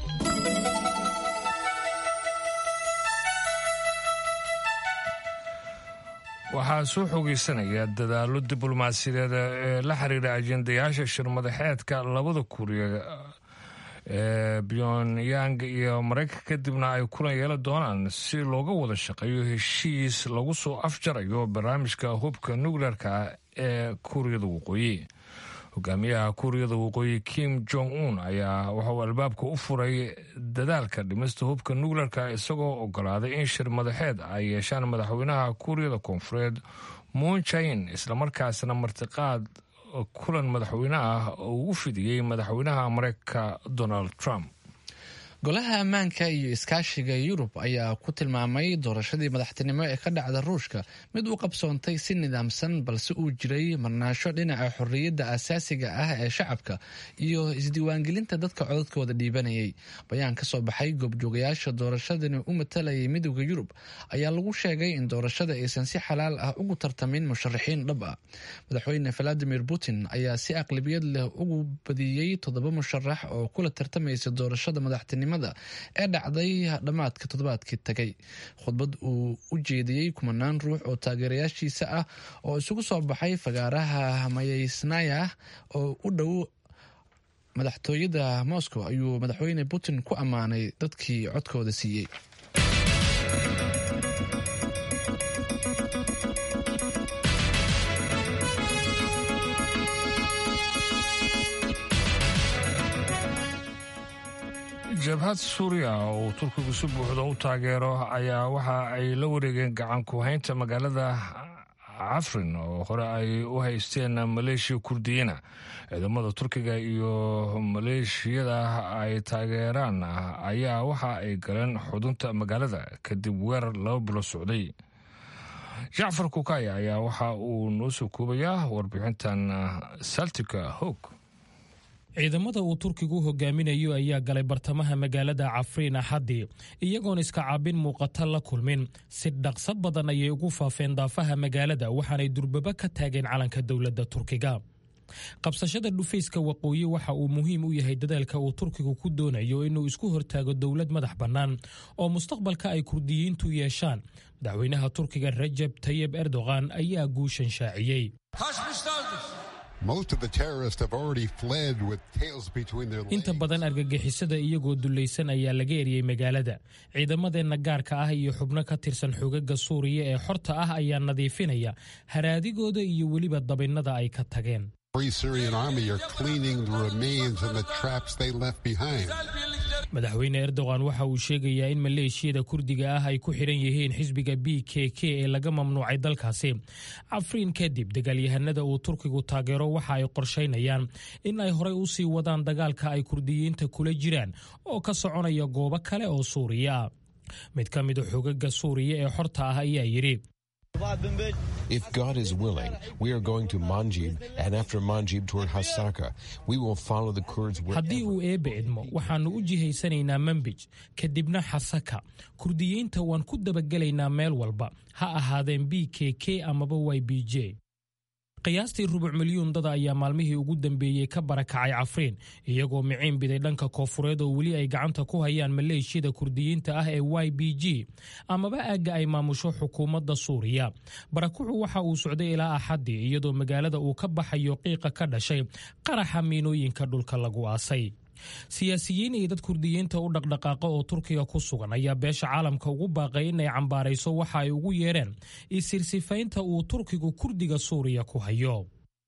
waxaa soo xoogeysanaya dadaallo diblomaasiyadeed ee la xiriira ajendayaasha shirmadaxeedka labada kuuriya ee pyongyang iyo maraykanka kadibna ay kulan yeelan doonaan si looga wada shaqeeyo heshiis lagu soo afjarayo barnaamijka hubka nukleerka ee kuuriyada waqooyi hogaamiyaha kuuriyada waqooyi kim jong un ayaa waxauu albaabka u furay dadaalka dhimista hubka nukleerka isagoo ogolaaday in shir madaxeed ay yeeshaan madaxweynaha kuuriyada koonfureed moon jain islamarkaasna martiqaad kulan madaxweyne ah oo uu u fidiyey madaxweynaha mareykanka donald trump golaha ammaanka iyo iskaashiga yurub ayaa ku tilmaamay doorashadii madaxtinimo ee ka dhacda ruushka mid u qabsoontay si nidaamsan balse uu jiray marnaasho dhinaca xorriyadda asaasiga ah ee shacabka iyo isdiiwaangelinta dadka codadkooda dhiibanayay bayaan ka soo baxay goobjoogayaasha doorashadani u matalayay midooda yurub ayaa lagu sheegay in doorashada aysan si xalaal ah ugu tartamin musharaxiin dhab ah madaxweyne valadimir putin ayaa si aqlabiyad leh ugu badiyey toddoba musharax oo kula tartamaysa doorashada madaxtinimo ee dhacday dhammaadka toddobaadkii tagay khudbad uu u jeediyey kumanaan ruux oo taageerayaashiisa ah oo isugu soo baxay fagaaraha mayeysnaya oo u dhow madaxtooyada moscow ayuu madaxweyne putin ku ammaanay dadkii codkooda siiyey jabhad suuriya oo turkigu si buuxda u taageero ayaa waxa ay la wareegeen gacan ku-haynta magaalada cafrin oo hore ay u haysteen maleeshiya kurdiyiina ciidamada turkiga iyo maleeshiyada ay taageeraan ayaa waxa ay galeen xudunta magaalada kadib weerar laba bilo socday jacfar kukaya ayaa waxa uu noo soo koobayaa warbixintan saltika hoog ciidamada uu turkigu hogaaminayo ayaa galay bartamaha magaalada cafriin axaddii iyagoon iska caabin muuqata la kulmin si dhaqso badan ayay ugu faafeen daafaha magaalada waxaanay durbaba ka taageen calanka dowladda turkiga qabsashada dhufayska waqooyi waxa uu muhiim u yahay dadaalka uu turkigu ku doonayo inuu isku hortaago dowlad madax bannaan oo mustaqbalka ay kurdiyiintu yeeshaan madaxweynaha turkiga rajab tayib erdogan ayaa guushan shaaciyey inta badan argagixisada iyagoo dulaysan ayaa laga eriyey magaalada ciidamadeenna gaarka ah iyo xubno ka tirsan xogaga suuriya ee xorta ah ayaa nadiifinaya haraadigooda iyo weliba dabinnada ay ka tageen madaxweyne erdogan waxa uu sheegayaa in maleeshiyada kurdiga ah ay ku xidhan yihiin xisbiga b k k ee laga mamnuucay dalkaasi cafriin kadib dagaalyahanada uu turkigu taageero waxa ay qorshaynayaan in ay horey u sii wadaan dagaalka ay kurdiyiinta kula jiraan oo ka soconaya goobo kale oo suuriya ah mid ka mida xogaga suuriya ee xorta ah ayaa yidhi If God is willing, we are going to Manjib, and after Manjib toward Hasaka. We will follow the Kurds haddii uu eebbe idmo waxaannu u jihaysanaynaa manbij kadibna xasaka kurdiyiinta waan ku dabagelaynaa meel walba ha ahaadeen b k k amaba y b j qiyaastii rubuc milyuun dada ayaa maalmihii ugu dambeeyey ka barakacay cafriin iyagoo miciin biday dhanka koofureed oo weli ay gacanta ku hayaan maleeshiyada kurdiyiinta ah ee y b g amaba aagga ay maamusho xukuumadda suuriya barakucu waxa uu socday ilaa axaddii iyadoo magaalada uu ka baxayo qiiqa ka dhashay qaraxa miinooyinka dhulka lagu aasay siyaasiyiin iyo dad kurdiyiinta u dhaqdhaqaaqa oo turkiga ku sugan ayaa beesha caalamka ugu baaqay inay cambaarayso waxa ay ugu yeedheen isirsifaynta uu turkigu kurdiga suuriya ku hayo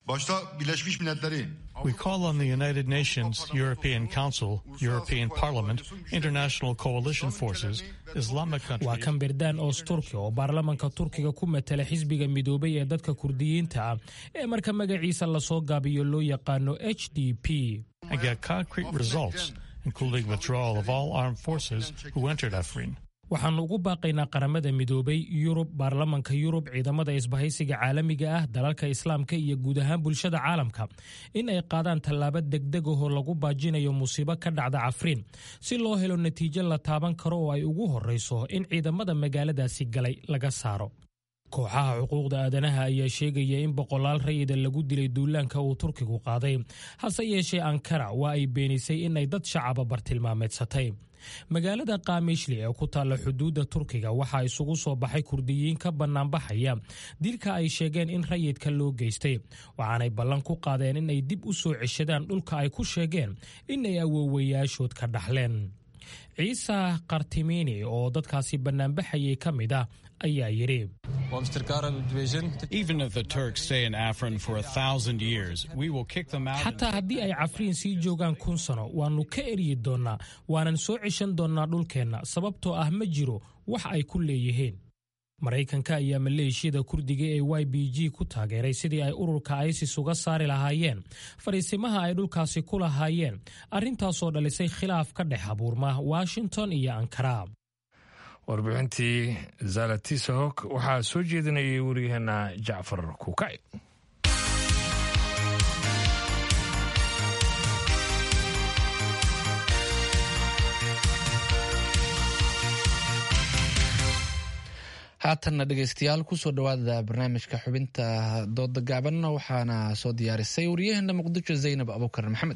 We call on the United Nations, European Council, European Parliament, International Coalition Forces, Islamic waa countries. kan berdaan oos turki oo baarlamanka turkiga ku matala xisbiga midoobay ee dadka kurdiyiinta ah ee marka magaciisa lasoo gaabiyo loo yaqaano h d p and get concrete results, including withdrawal of all armed forces who entered Afrin. waxaannu ugu baaqaynaa qaramada midoobay yurub baarlamanka yurub ciidamada isbahaysiga caalamiga ah dalalka islaamka iyo guud ahaan bulshada caalamka in ay qaadaan tallaabo degdeg ahoo lagu baajinayo musiibo ka dhacda cafriin si loo helo natiijo la taaban karo oo ay ugu horrayso in ciidamada magaaladaasi galay laga saaro kooxaha xuquuqda aadanaha ayaa sheegaya in boqolaal rayida lagu dilay duulaanka uu turkigu qaaday hase yeeshee ankara waa ay beenisay in ay dad shacaba bartilmaameedsatay magaalada kaamishli ee ku taalla xuduudda turkiga waxaa isugu soo baxay kurdiyiin ka bannaanbaxaya dilka ay sheegeen in rayidka loo geystay waxaanay ballan ku qaadeen in ay dib u soo ceshadaan dhulka ay ku sheegeen in ay awoowayaashood ka dhaxleen ciise kartimini oo dadkaasi bannaanbaxayay ka mid ah ayaa yidhi Even if the Turks stay in Afrin for a thousand years, we will kick them out. xataa haddii ay cafriin sii joogaan kun sano waannu ka eryi doonnaa waanan soo ceshan doonnaa dhulkeenna sababtoo ah ma jiro wax ay ku leeyihiin maraykanka ayaa maleeshiyada kurdiga ee y b g ku taageeray sidii ay ururka isis uga saari lahaayeen fariisimaha ay dhulkaasi ku lahaayeen arrintaasoo dhalisay khilaaf ka dhex abuurma washington iyo ankara warbixintii zalatisahok waxaa soo jeedinayay waryaheena jacfar kuukay haatanna dhegeystayaal kusoo dhowaada barnaamijka xubinta dooda gaaban waxaana soo diyaarisay waryaheena muqdisho zaynab abuukar maxamed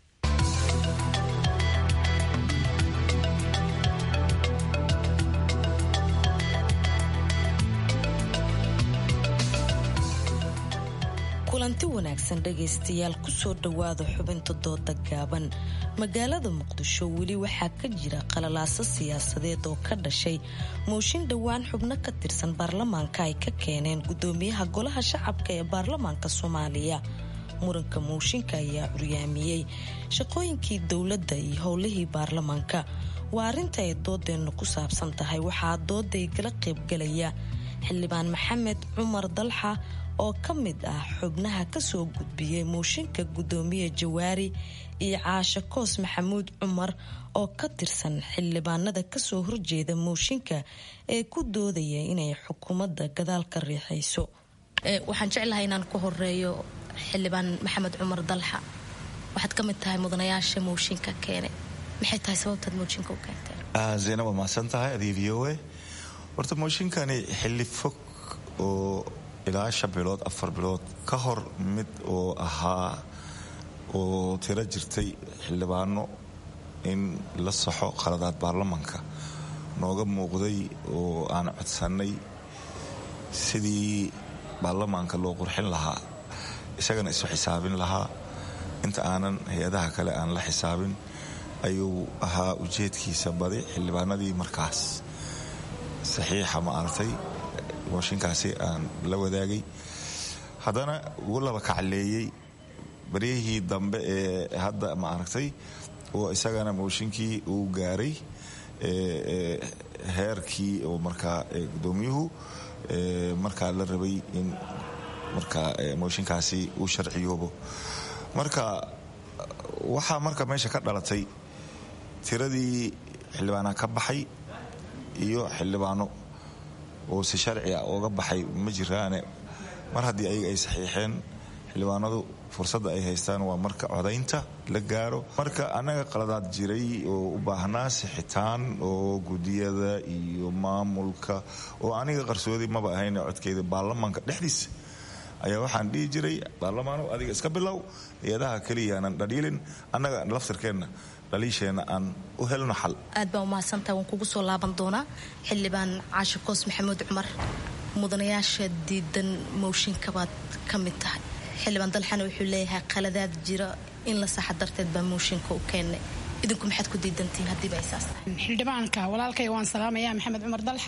kulanti wanaagsan dhegaystayaal kusoo dhowaada xubinta dooda gaaban magaalada muqdisho weli waxaa ka jira qalalaaso siyaasadeed oo ka dhashay mooshin dhowaan xubno ka tirsan baarlamaanka ay ka keeneen gudoomiyaha golaha shacabka ee baarlamaanka soomaaliya muranka mooshinka ayaa curyaamiyey shaqooyinkii dowladda iyo howlihii baarlamaanka waa arrinta ay doodeennu ku saabsan tahay waxaa dooday kala qaybgalaya xildhibaan maxamed cumar dalxa oo ka mid ah xubnaha kasoo gudbiyey mooshinka gudoomiye jawaari iyo caashe koos maxamuud cumar oo ka tirsan xildhibaanada kasoo horjeeda mooshinka ee ku doodaya inay xukuumadda gadaal ka riixayso waxaan jeclahay inaan ku horeeyo xildhibaan maxamed cumar dalxa waxaad ka mid tahay mudanayaasha mooshinka keene maxay tahay sababtaad mooshinka u keenteen zaynab waa mahadsan tahay adii v o a horta mooshinkani xilli fog oo ilaa shan bilood afar bilood ka hor mid oo ahaa oo tiro jirtay xildhibaano in la saxo qaladaad baarlamanka nooga muuqday oo aan codsannay sidii baarlamaanka loo qurxin lahaa isagana isu xisaabin lahaa inta aanan hay-adaha kale aan la xisaabin ayuu ahaa ujeedkiisa badi xildhibaanadii markaas saxiixa ma aragtay mooshinkaasi aan la wadaagay haddana ugu laba kacleeyey baryahii dambe ee hadda ma aragtay oo isagana mooshinkii uu gaaray heerkii oo markaa gudoomiyuhu markaa la rabay in markaa mooshinkaasi uu sharciyoobo marka waxaa marka meesha ka dhalatay tiradii xildhibaanaa ka baxay iyo xildhibaano oo si sharci ah ooga baxay ma jiraane mar haddii ayaga ay saxiixeen xildhibaanadu fursadda ay haystaan waa marka codaynta la gaaro marka annaga qaladaad jiray oo u baahnaa sixitaan oo gudiyada iyo maamulka oo aniga qarsoodi maba ahayn codkeeda baarlamaanka dhexdiisa ayaa waxaan dhihi jiray baarlamaano adiga iska bilow hay-adaha keliyaanan dhaliilin annaga laftirkeenna dhaliisheenna aan u helno xal aad baa umahadsantaha waan kugu soo laaban doonaa xildhibaan caashe koos maxamuud cumar mudanayaasha diidan mooshinkabaad ka mid tahay xildhibaan dalxana wuxuu leeyahay qaladaad jira in la saxa darteed baa mooshinka u keennay idinku maxaad ku diidantihiin haddiiba ay saas tahay xildhibaanka walaalkay waan salaamayaa maxamed cumar dalxa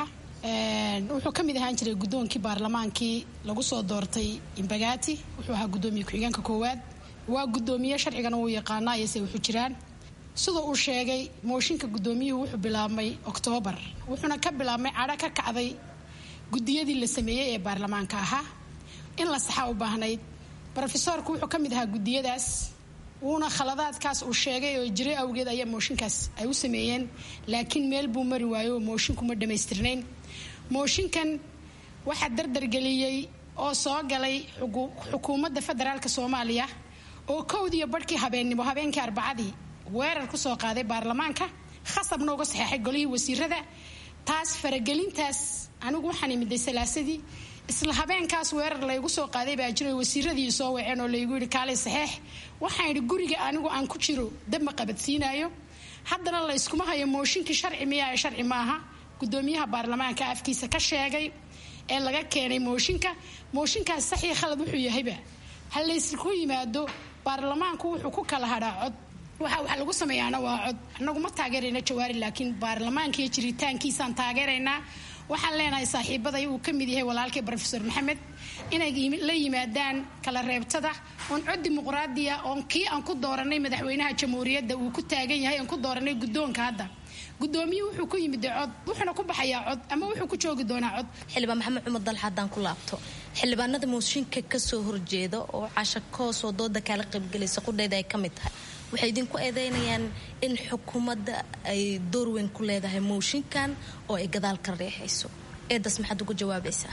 wuxuu ka mid ahaan jiray guddoonkii baarlamaankii lagu soo doortay imbagati wuxuu ahaa guddoomiye ku-xigeenka koowaad waa guddoomiye sharcigana uu yaqaanaa iyose wuxuu jiraan sida uu sheegay mooshinka guddoomiyuhu wuxuu bilaabmay oktoobar wuxuuna ka bilaabmay cadho ka kacday guddiyadii la sameeyey ee baarlamaanka ahaa in la saxaa u baahnayd rofesoorku wuxuu ka mid ahaa guddiyadaas wuuna khaladaadkaas uu sheegay oo jiray awgeed ayaa mooshinkaas ay u sameeyeen laakiin meel buu mari waayo oo mooshinkuma dhammaystirnayn mooshinkan waxaa dardargeliyey oo soo galay xukuumadda federaalka soomaaliya oo kowdiiyo barhkii habeennimo habeenkii arbacadii weerar ku soo qaaday baarlamaanka khasabna uga saxeexay golihii wasiirada taas faragelintaas anigu waxaan imiday salaasadii isla habeenkaas weerar laygu soo qaaday baa jiro wasiiradii soo waceen oo laygu yidhi kaalay saxeex waxaan idhi guriga anigu aan ku jiro dabma qabadsiinayo haddana layskuma hayo mooshinkii sharci miyaa sharci maaha gudoomiyaha baarlamaanka afkiisa ka sheegay ee laga keenay mooshinka mooshinkaas saxii khalad wuxuu yahayba ha laysku yimaado baarlamaanku wuxuu ku kala hadhaa cod waxa wax lagu sameeyaana waa cod annagu ma taageerayna jawaari laakiin baarlamaanka iyo jiritaankiisaan taageeraynaa waxaan leenahay saaxiibaday uu ka mid yahay walaalkay rofesor maxamed inay la yimaadaan kala reebtada oon cod dimuqraadiya oon kii aan ku dooranay madaxweynaha jamhuuriyadda uu ku taagan yahay aan ku dooranay guddoonka hadda gudoomiye wuxuu ku yimid cod wuxuuna ku baxayaa cod ama wuxuu ku joogi doonaa cod xildhibaan maxamed cumar dalxa haddaan ku laabto xildhibaanada mooshinka kasoo horjeeda oo casha koosoo dooda kaala qaybgelaysa qudhayda ay ka mid tahay waxay idinku eedeynayaan in xukuumadda ay door weyn ku leedahay mooshinkan oo ay gadaal ka reexayso eedaas maxaad ugu jawaabaysaa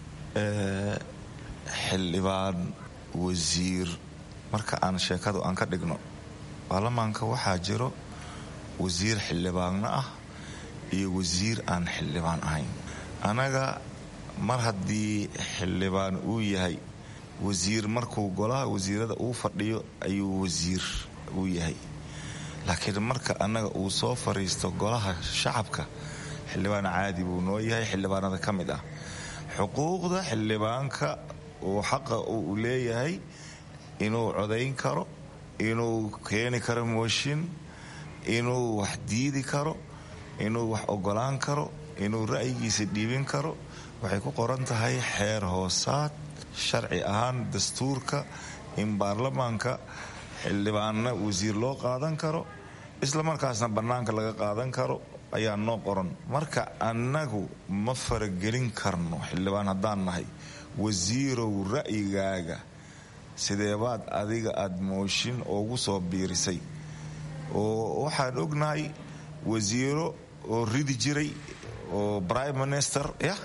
xildhibaan wasiir marka aan sheekadu aan ka dhigno baarlamaanka waxaa jiro wasiir xildhibaanna ah iyo wasiir aan xildhibaan ahayn annaga mar haddii xildhibaan uu yahay wasiir markuu golaha wasiirada uu fadhiyo ayuu wasiir uu yahay laakiin marka annaga uu soo fariisto golaha shacabka xildhibaan caadi buu noo yahay xildhibaanada ka mid ah xuquuqda xildhibaanka uu xaqa uu leeyahay inuu codayn karo inuu keeni karo mooshin inuu wax diidi karo inuu wax ogolaan karo inuu ra'yigiisa dhiibin karo waxay ku qoran tahay xeer hoosaad sharci ahaan dastuurka in baarlamaanka xildhibaanna wasiir loo qaadan karo isla markaasna bannaanka laga qaadan karo ayaa noo qoran marka annagu ma faragelin karno xildhibaan haddaan nahay wasiirow ra'yigaaga sideebaad adiga aada mooshin ugu soo biirisay oo waxaan ognahay wasiiro oo ridi jiray oo prime minister yah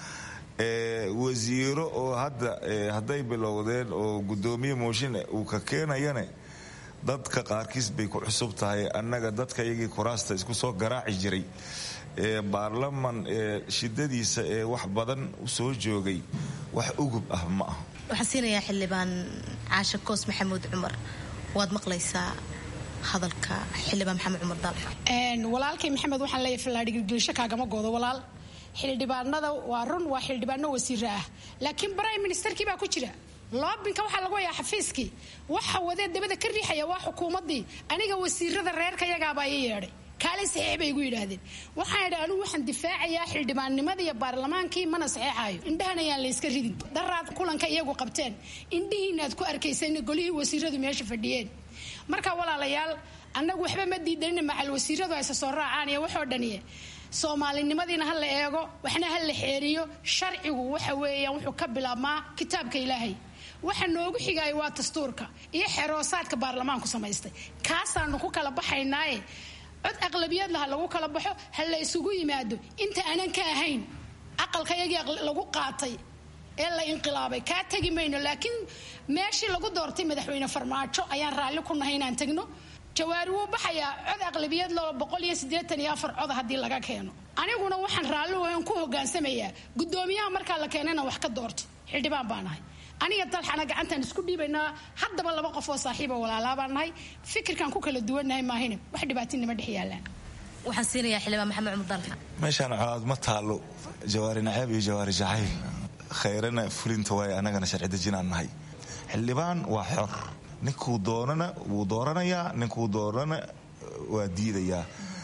wasiiro oo hadda hadday bilowdeen oo guddoomiye mooshin uu ka keenayane dadka qaarkiis bay ku cusub tahay annaga dadka iyagii kuraasta isku soo garaaci jiray ee baarlaman ee shidadiisa ee wax badan u soo joogay wax ugub ah ma ah waxaan siinayaa xildhibaan caashe koos maxamuud cumar waad maqlaysaa hadalka xildhibaan maxamed cumar dalxa walaalkay maxamed waxaan leeyahay fallaadhigilgilisho kaagama goodo walaal xildhibaanada waa run waa xildhibaano wasiiro ah laakiin prime ministerkii baa ku jira loobinka waxaa lagu hayaa xafiiskii waxa wadee dabada ka riixaya waa xukuumadii aniga wasiirada reerka yagaabaa ii yeedhay kaalay saxiix bay igu yidhaahdeen waxaan idhi anigu waxaan difaacayaa xildhibaannimada iyo baarlamaankii mana saxeexaayo indhahan ayaan layska ridin daraad kulanka iyagu qabteen indhihiinaad ku arkaysan golihii wasiiradu meesha fadhiyeen marka walaalayaal annagu waxba ma diidanina macal wasiiradu ayse soo raacaan iyo waxoo dhaniye soomaalinimadiina ha la eego waxna ha la xeeriyo sharcigu waxa weeyaan wuxuu ka bilaabmaa kitaabka ilaahay waxa noogu xigaayo waa dastuurka iyo xeroosaadka baarlamaanku samaystay kaasaanu ku kala baxaynaaye cod aqlabiyad laha lagu kala baxo ha la isugu yimaado inta aanan ka ahayn aqalkayagii lagu qaatay ee la inqilaabay kaa tegi mayno laakiin meeshii lagu doortay madaxweyne farmaajo ayaan raalli ku nahay inaan tagno jawaari wuu baxayaa cod aqlabiyad loo boqol iyo siddeetan iyo afar cod haddii laga keeno aniguna waxaan raalli wahan ku hogaansamayaa guddoomiyaha markaa la keena inaan wax ka doorto xildhibaan baa nahay aniga dalxana gacantaan isku dhiibaynaa haddaba laba qof oo saaxiiba walaalaabaan nahay fikirkaan ku kala duwannahay maahine wax dhibaatinima dhex yaalaan waxaan siinayaa xildhibaan maxamed cumar dalxa meeshaan colaad ma taalo jawaari naceeb iyo jawaari jacayl khayrana fulinta waay annagana sharci dejinaan nahay xildhibaan waa xor ninkuu doonana wuu dooranayaa ninkuu doonana waa diidayaa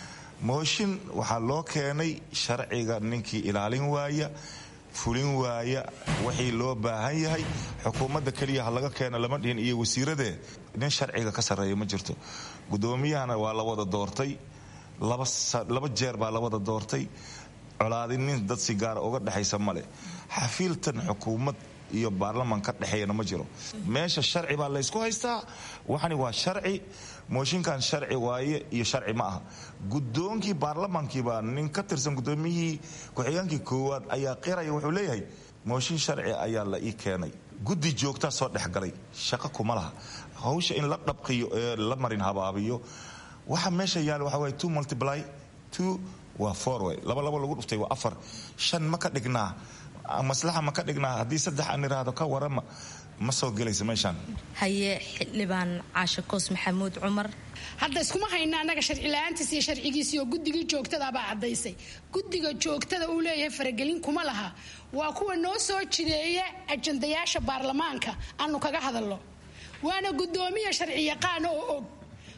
mooshin waxaa loo keenay sharciga ninkii ilaalin waaya fulin waaya wixii loo baahan yahay xukuumadda keliya ha laga keena lama dhihin iyo wasiiradee nin sharciga ka sarreeya ma jirto guddoomiyahana waa la wada doortay laba jeer baa la wada doortay colaadinin dad si gaara uga dhexaysa male xafiiltan xukuumad iyo baarlaman ka dhexeeyana ma jiro meesha sharci baa laysku haystaa waxani waa sharci mooshinkan sharci waaye iyo sharci ma aha gudoonkii baarlamankiibaa nin ka tirsan gudoomiyihii ku-xigeenkii koowaad ayaa qiraya wuxuu leeyahay mooshin sharci ayaa la ii keenay guddi joogtaa soo dhexgalay shaqo kuma laha hawsha in la dhabqiyo ee la marin habaabiyo waxa meesha yaala waxa waye two multiply two waa four way laba laba lagu dhuftay waa afar shan ma ka dhignaa maslaxa ma ka dhignaa haddii saddex aan iraahdo ka warama ma soo gelaysa meeshaan haye xildhibaan caashe koos maxamuud cumar hadda iskuma hayna annaga sharci la-aantiis iyo sharcigiisii oo guddigii joogtadaabaa caddaysay guddiga joogtada uu leeyahay faragelin kuma laha waa kuwa noo soo jideeya ajandayaasha baarlamaanka aanu kaga hadalno waana guddoomiya sharci yaqaana oo og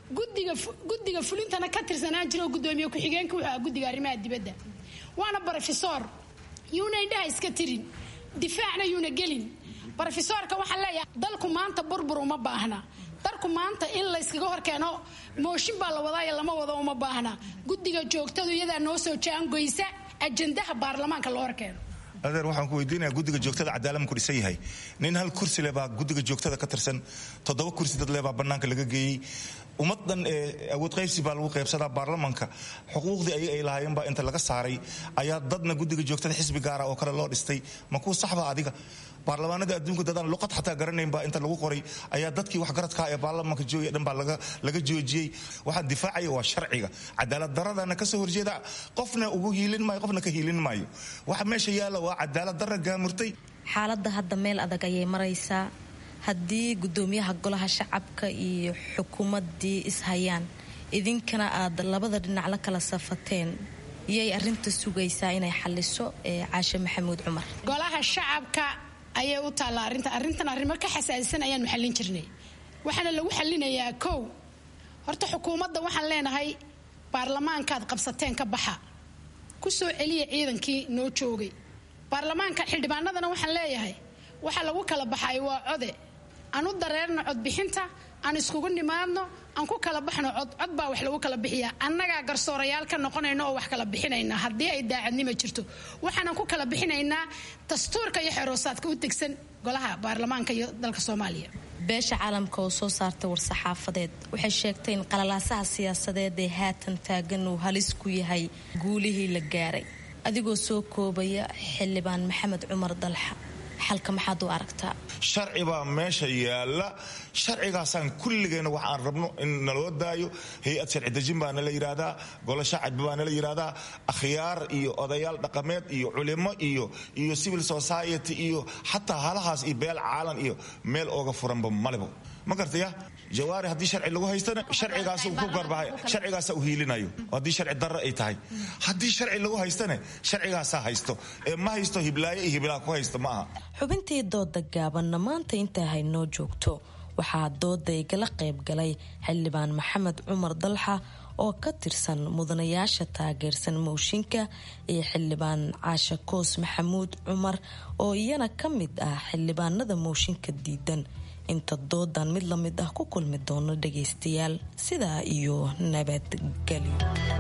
guddiga fulintana ka tirsanaan jira oo gudoomiye ku-xigeenka wuxuu ah guddiga arrimaha dibadda waana brofesor yuuna indhaha iska tirin difaacna yuuna gelin brofesoorka waxaan leeyahay dalku maanta burbur uma baahna dalku maanta in layskaga horkeeno mooshin baa la wadaayo lama wado uma baahna guddiga joogtadu iyadaa noo soo jaangoysa ajandaha baarlamaanka loo horkeeno adeer waxaan ku weydiinaya guddiga joogtada cadaalad ku dhisan yahay nin hal kursi leh baa guddiga joogtada ka tirsan toddoba kursi dad leh baa bannaanka laga geeyey ummaddan ee awood qaybsi baa lagu qaybsadaa baarlamanka xuquuqdii ayaga ay lahaayeen baa inta laga saaray ayaa dadna guddiga joogtada xisbi gaara oo kale loo dhistay ma kuu saxba adiga baarlamaanada adduunka dadaan luqad xataa garanayn baa inta lagu qoray ayaa dadkii waxgaradka ee baarlamanka joogaya dhan baa laga joojiyey waxaa difaacaya waa sharciga cadaalad daradana kasoo horjeeda qofna ugu hiilin maayo qofna ka hiilin maayo waxa meesha yaalla waa cadaalad dara gaamurtay xaaladda hadda meel adag ayay maraysaa haddii gudoomiyaha golaha shacabka iyo xukuumaddii ishayaan idinkana aad labada dhinac la kala safateen yay arinta sugaysaa inay xaliso ee caashe maxamuud cumar golaha shacabka ayay u taallaa arrinta arrintan arrimo ka xasaasisan ayaanu xallin jirnay waxaana lagu xallinayaa kow horta xukuumadda waxaan leenahay baarlamaankaad qabsateen ka baxa ku soo celiya ciidankii noo joogay baarlamaanka xildhibaanadana waxaan leeyahay waxa lagu kala baxay waa code aan u dareerno codbixinta aan iskugu nimaadno aan ku kala baxno cod cod baa wax lagu kala bixiyaa annagaa garsoorayaal ka noqonayna oo wax kala bixinayna haddii ay daacadnimo jirto waxaanan ku kala bixinaynaa dastuurka iyo xeroosaadka u tegsan golaha baarlamaanka iyo dalka soomaaliya beesha caalamka oo soo saartay war-saxaafadeed waxay sheegtay in qalalaasaha siyaasadeed ee haatan taagan uu halis ku yahay guulihii la gaaray adigoo soo koobaya xildhibaan maxamed cumar dalxa xalka maxaad u aragtaa sharci baa meesha yaalla sharcigaasaan kulligeena wax aan rabno in naloo daayo hay-ad sharci dejin baa nala yidhaahdaa golo shacab baa nala yidhaahdaa akhyaar iyo odayaal dhaqameed iyo culimo iyo iyo civil society iyo xataa halahaas iyo beel caalan iyo meel ooga furanba malebo ma gartaya jawaari haddii sharci lagu haystana sharcigaas ku garbahay sharcigaasa u hiilinayo haddii sharci darro ay tahay haddii sharci lagu haystana sharcigaasaa haysto ee ma haysto hiblaayo iyo hiblaa ku haysto ma aha xubintii dooda gaabanna maanta intaa haynoo joogto waxaa dooda igala qayb galay xildhibaan maxamed cumar dalxa oo ka tirsan mudanayaasha taageersan mooshinka iyo xildhibaan caashe koos maxamuud cumar oo iyana ka mid ah xildhibaanada mooshinka diidan inta doodan mid la mid ah ku kulmi doono dhagaystayaal sidaa iyo nabadgelyo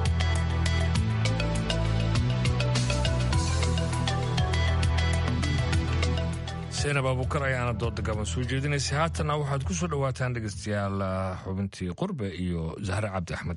seenab abuukar ayaana dooda gaban soo jeedinaysay haatanna waxaad ku soo dhowaataan dhegaystayaal xubintii qurbe iyo zahre cabdi axmed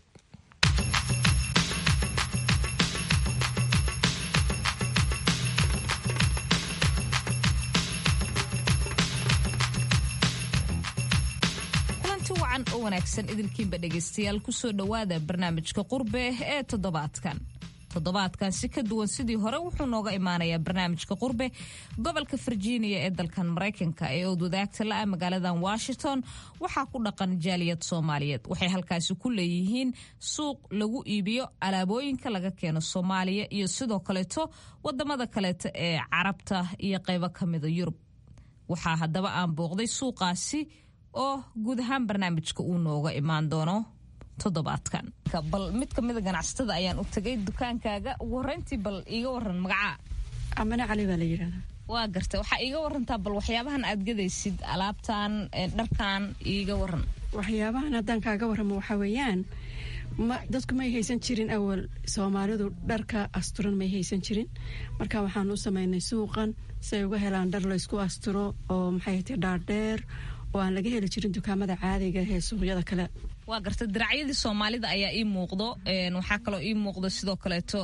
oo wanaagsan idilkiinba dhegaystayaal kusoo dhowaada barnaamijka qurbe ee toddobaadkan toddobaadkan si ka duwan sidii hore wuxuu nooga imaanayaa barnaamijka qurbe gobolka virginia ee dalkan maraykanka ee ood wadaagta la-a magaaladan washington waxaa ku dhaqan jaaliyad soomaaliyeed waxay halkaasi ku leeyihiin suuq lagu iibiyo alaabooyinka laga keeno soomaaliya iyo sidoo kaleeto wadamada kaleeto ee carabta iyo qaybo kamida yurub waxaa haddaba aan booqday suuqaasi oo guud ahaan barnaamijka uu nooga imaan doono toddobaadkan bal mid kamida ganacsatada ayaan u tagay dukaankaaga ugu horeyntii bal iiga waran magacaa amane cali baa la yidhahdaa waa garta waxaa iiga warantaa bal waxyaabahan aad gadaysid alaabtan dharkan iiga waran waxyaabahan haddaan kaaga warramo waxaa weeyaan dadku may haysan jirin awal soomaalidu dharka asturan may haysan jirin marka waxaan u samaynay suuqan si ay uga helaan dhar laysku asturo oo maxay ti dhaardheer oo aan laga heli jirin dukaamada caadiga ee suuqyada kale waa garta diracyadii soomaalida ayaa ii muuqdo waxaa kaloo ii muuqdo sidoo kaleeto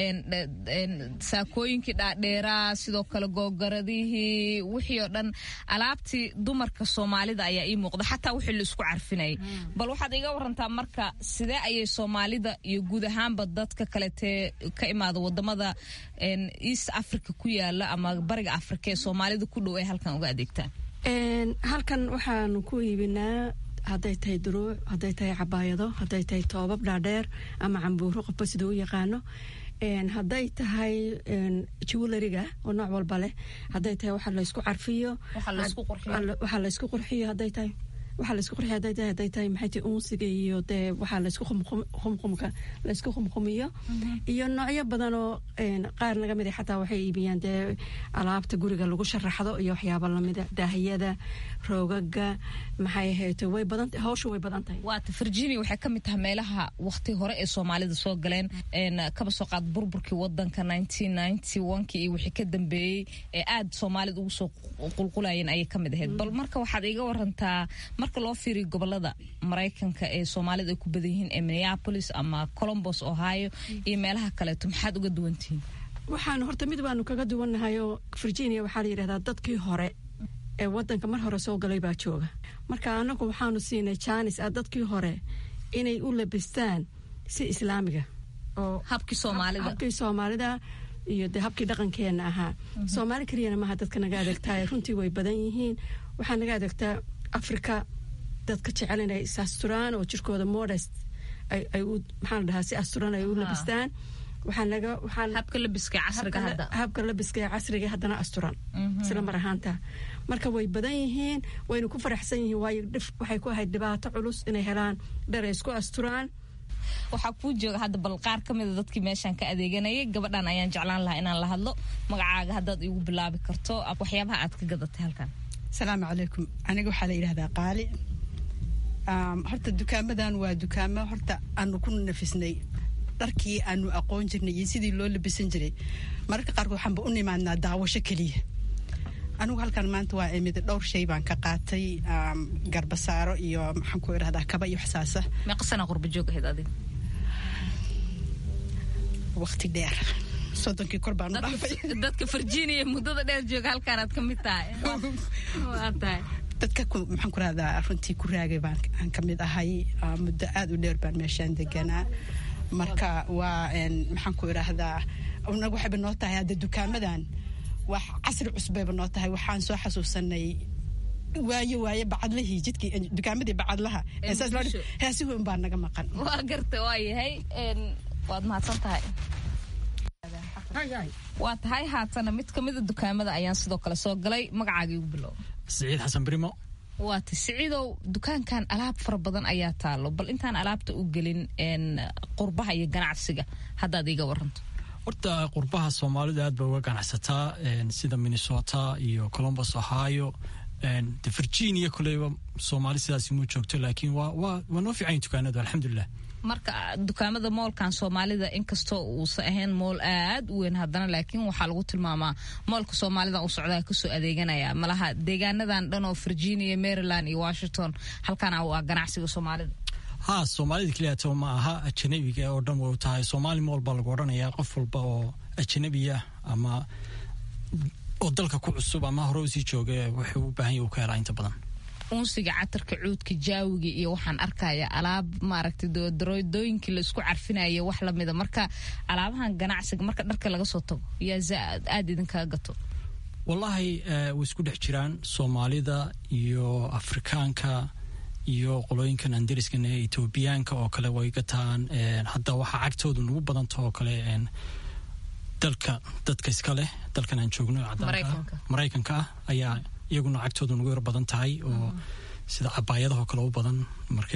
saakooyinkii dhaadheeraa sidoo kale googaradihii wixii oo dhan alaabtii dumarka soomaalida ayaa ii muuqdo xataa wixii laisku carfinayay bal waxaad iga warantaa marka sidee ayay soomaalida iyo guud ahaanba dadka kaletee ka imaada wadamada east africa ku yaala ama bariga africa ee soomaalida ku dhow ay halkan uga adeegtaan halkan waxaanu ku iibinaa hadday tahay duruuc hadday tahay cabaayado hadday tahay toobab dhaadheer ama cambuuro qofba siduu u yaqaano hadday tahay jewelariga oo nooc walba leh hadday tahay waxa laysku carfiyo waxaa laysku qurxiyo hadday tahay waxaa laysku qurxiyo hadday tahay hadday tahay maxay tahay unsiga iyo dee waxaa laysku qumqumka laysku qumqumiyo iyo noocyo badan oo qaar naga mid xataa waxay iibiyaan dee alaabta guriga lagu sharaxdo iyo waxyaaba lamida daahiyada roogaga maxay ahayto way badan hawsha way badan tahay waata virginia waxay ka mid tahay meelaha waqti hore ee soomaalida soo galeen kaba soo qaad burburkii wadanka kii iyo wixii ka dambeeyey ee aad soomaalida ugu soo qulqulayeen ayay ka mid ahayd bal marka waxaad iga warantaa marka loo fiiriyo gobolada maraykanka ee soomaalida ay ku badan yihiin ee minneapolis ama colombos ohio iyo meelaha kaleeto maxaad uga duwantihiin waxaan horta mid baanu kaga duwannahay oo virginia waxaa la yidhahdaa dadkii hore ee wadanka mar hore soo galay baa jooga marka anagu waxaanu siinay jaanis ah dadkii hore inay u labistaan si islaamiga oo habkii soomaalida habkii soomaalida iyo dee habkii dhaqankeena ahaa soomaali keliyana maaha dadka naga adeegtaa runtii way badan yihiin waxaa naga adeegtaa africa dadka jecel inay is asturaan oo jirkooda modest ay u maxaa la dhahaa si asturan ay u labistaan habka labiska habka labiska ee casriga haddana asturan isla mar ahaanta marka way badan yihiin wayna ku faraxsan yihiin waayo waxay ku ahayd dhibaato culus inay helaan dhar ay isku asturaan waxaa kuu jooga hadda bal qaar ka mida dadkii meeshaan ka adeeganayay gabadhan ayaan jeclaan lahaa inaan la hadlo magacaaga haddaad igu bilaabi karto waxyaabaha aad ka gadatay halkan asalaamu calaykum aniga waxaa la yidhahdaa qaali horta dukaamadan waa dukaamo horta aanu ku nafisnay dharkii aanu aqoon jirnay iyo sidii loo labisan jiray mararka qaarkood waxaanba u nimaadnaa daawasho keliya anigu halkan maanta waa imid dhowr shay baan ka qaatay garbasaaro iyo maxaan ku idhahdaa kaba iyo waxsaasa meeqasana qurba joog ahayd adiga waqti dheer soddonkii kor baan u dhaafay dadka virginia muddada dheer jooga halkaanaad ka mid tahay waa tahay dadka maxaan ku rahdaa runtii ku raagay baan aan ka mid ahay muddo aad u dheer baan meeshaan deganaa marka waa maxaan ku idhaahdaa naga waxayba noo tahay hadda dukaamadan wax casri cusbayba noo tahay waxaan soo xasuusanay waayo waaye bacadlihii jidkii dukaamadii bacadlaha heesihi un baa naga maqan waa garta waa yahay waad mahadsan tahay waa tahay haatana mid kamida dukaamada ayaan sidoo kale soo galay magacaagii ugu bilow siciid xasan brimo waata siciidow dukaankan alaab fara badan ayaa taalo bal intaan alaabta u gelin qurbaha iyo ganacsiga haddaad iiga waranto horta qurbaha soomaalidu aad bay uga ganacsataa sida minnesota iyo colombus ohio de virginia koleyba soomaali sidaas muu joogto laakiin waa waa waa noo fiican dukaanadu alxamdulilah marka dukaamada moolkan soomaalida inkastoo uusan ahayn mool aad u weyn haddana laakiin waxaa lagu tilmaamaa moolka soomaalida u socdaa kasoo adeeganaya malaha deegaanadan dhan oo virginia maryland iyo washington halkana waa ganacsiga soomaalida ha soomaalida keliyato ma aha ajanabiga oo dhan way u tahay soomaali mool baa lagu odhanayaa qof walba oo ajanabiya ama oo dalka ku cusub ama hore usii jooga wuxuu u baahan yahy uu ka helaa inta badan unsiga catarka cuudka jaawiga iyo waxaan arkaya alaab maaragtay daroodooyinkii la isku carfinaya wax lamida marka alaabahan ganacsiga marka dharka laga soo tago yaa aada idinkaga gato wallaahi way isku dhex jiraan soomaalida iyo afrikaanka iyo qolooyinkan andariskan ee etoobiyaanka oo kale way gataan hadda waxaa cagtoodu nagu badanta oo kale dalka dadka iska leh dalkan aan joogno maraykanka ah ayaa iyaguna cagtoodu nagu yar badan tahay oo sida cabaayadahoo kale u badan markay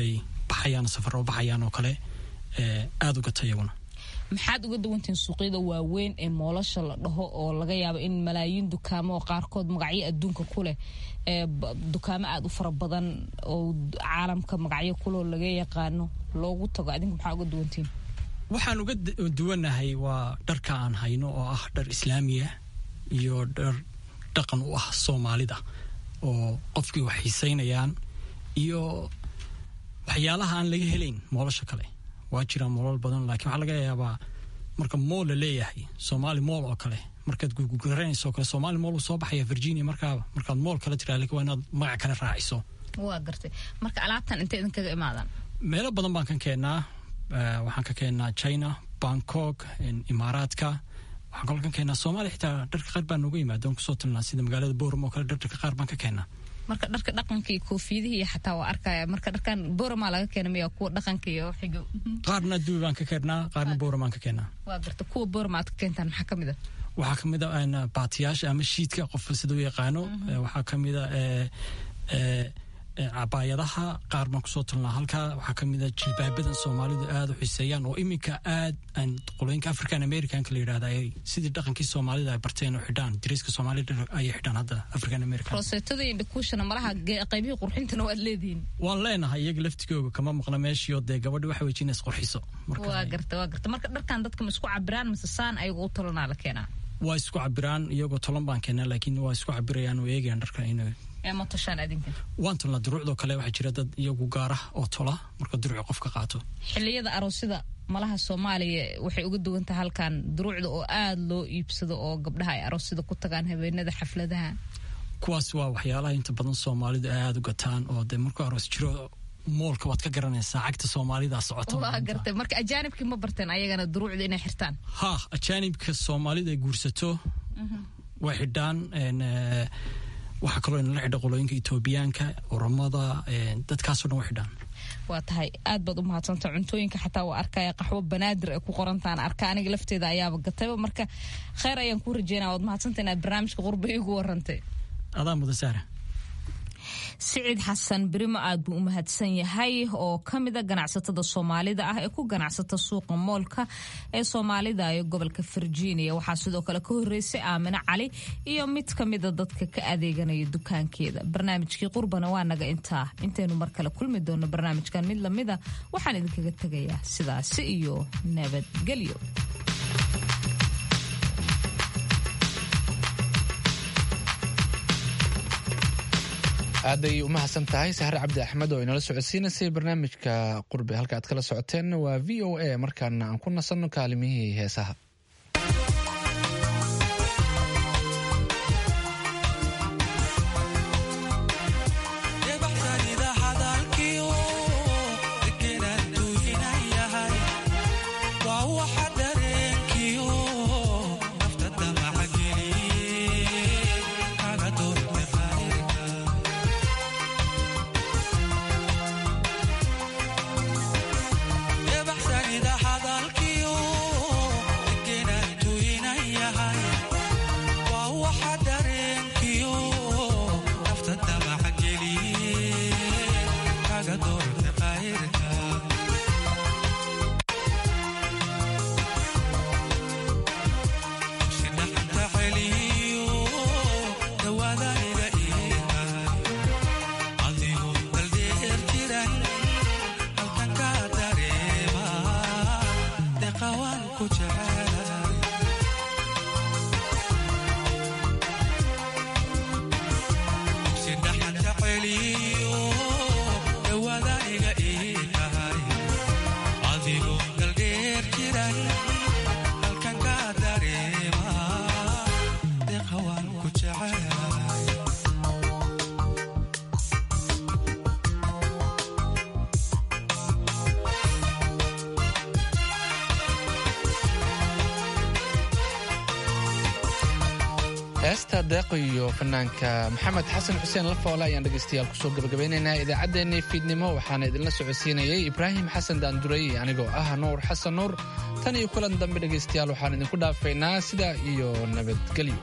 baxayaan safar oo baxayaan oo kale aada u gata iyaguna maxaad uga duwantihiin suuqyada waaweyn ee moolasha la dhaho oo laga yaabo in malaayiin dukaamo oo qaarkood magacyo adduunka ku leh dukaamo aada u fara badan oo caalamka magacyo kuloo laga yaqaano loogu tago adinka maxaa uga duwantihiin waxaan uga duwanahay waa dharka aan hayno oo ah dhar islaamiya iyo dhar dhaqan u ah soomaalida oo qofkii wax xiiseynayaan iyo waxyaalaha aan laga helayn moolasha kale waa jiraan moolal badan laakiin waxaa laga yaabaa marka mool la leeyahay soomaali mool oo kale markaad gugugaranayso oo kale soomaali mool uu soo baxaya virginia markaaba markaad mool kale tiraa laakiin waa inaad magac kale raaciso waa gartay marka alaabtan intay idinkaga imaadaan meelo badan baan ka keennaa waxaan ka keennaa china bangkok imaaraadka waxaan kaloo ka keennaa soomaaliya xitaa dharka qaar baan nooga yimaada oon kusoo tilnaa sida magaalada boram oo kale dharka qaar baan ka keennaa marka dharka dhaqanka iyo koofiyadihii iyo xataa waa arkaya marka dharkan boramaa laga keena miya kuwa dhaqanka iyo xigo qaarna dubi baan ka keennaa qaarna boram baan ka keennaa waa garta kuwa borama aad ka keentaan maxaa ka mid a waxaa ka mid a baatiyaasha ama shiidka qofka sida u yaqaano waxaa ka mid a cabaayadaha qaar baan kusoo tulnaa halkaa waxaa ka mid a jilbaabadan soomaalidu aada u xiseeyaan oo iminka aad aan qolooyinka african americanka la yidhahda ay sidii dhaqankii soomaalida ay barteen oo xidhaan dariiska soomaalida ayay xidhaan hadda african american roseetada iyo dhakuushana malaha qaybihii qurxintana waad leedihiin waan leenahay iyaga laftigooga kama maqna meeshii oo dee gabadhi waxa wejina isqurxiso waa garta waa garta marka dharkan dadka ma isku cabiraan mise saan ayaga u talanaa la keenaa waa isku cabiraan iyagoo tolan baan keenaa laakiin waa isku cabirayaan oo eegayaan dharka inay waan tolnaa duruucdoo kale waxaa jira dad iyagu gaara oo tola marka duruuci qof ka qaato xiliyada aroosyada malaha soomaaliya waxay uga duwan tahay halkan duruucda oo aada loo iibsado oo gabdhaha ay aroosyada ku tagaan habeenada xafladaha kuwaas waa waxyaalaha inta badan soomaalidu aada u gataan oo dee markuu aroos jiro moolka waad ka garanaysaa cagta soomaalida socota waa gartay marka ajaanibkii ma barteen ayagana duruucda inay xirtaan ha ajaanibka soomaalida ay guursato way xidhaan waxaa kaloo inala xidha qolooyinka etoobiyaanka oromada dadkaasoo dhan way xidhaan waa tahay aad baad u mahadsanta cuntooyinka xataa waa arkaya qaxwo banaadir ay ku qorantaan arka aniga lafteeda ayaaba gatayba marka kheyr ayaan kuu rajeynaya waad mahadsanta inaad barnaamijka qurba igu warantay adaa mudan saara siciid xasan berimo aad buu u mahadsan yahay oo ka mida ganacsatada soomaalida ah ee ku ganacsata suuqa moolka ee soomaalida ee gobolka virginia waxaa sidoo kale ka horeysay aamine cali iyo mid ka mida dadka ka adeeganaya dukaankeeda barnaamijkii qurbana waa naga intaa intaynu mar kale kulmi doono barnaamijkan mid lamida waxaan idinkaga tegayaa sidaasi iyo nabadgelyo aaday u mahadsan tahay sahre cabdi axmed oo inala socodsiinaysay barnaamijka qurbe halka aad kala socoteen waa v o a markaana aan ku nasanno kaalimihii heesaha heesta deeqo iyo fanaanka maxamed xasan xuseen lafoole ayaan dhegaystayaal kusoo gabagabeynaynaa idaacaddeenii fiidnimo waxaana idinla socodsiinayay ibraahim xasan daanduray anigoo ah nuur xasan nuur tan iyo kulan dambe dhegaystayaal waxaan idinku dhaafaynaa sidaa iyo nabadgelyo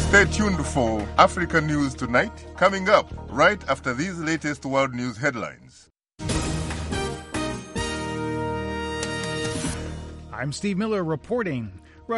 Stay tuned for Africa News Tonight, coming up right after these latest world news headlines. I'm Steve Miller reporting.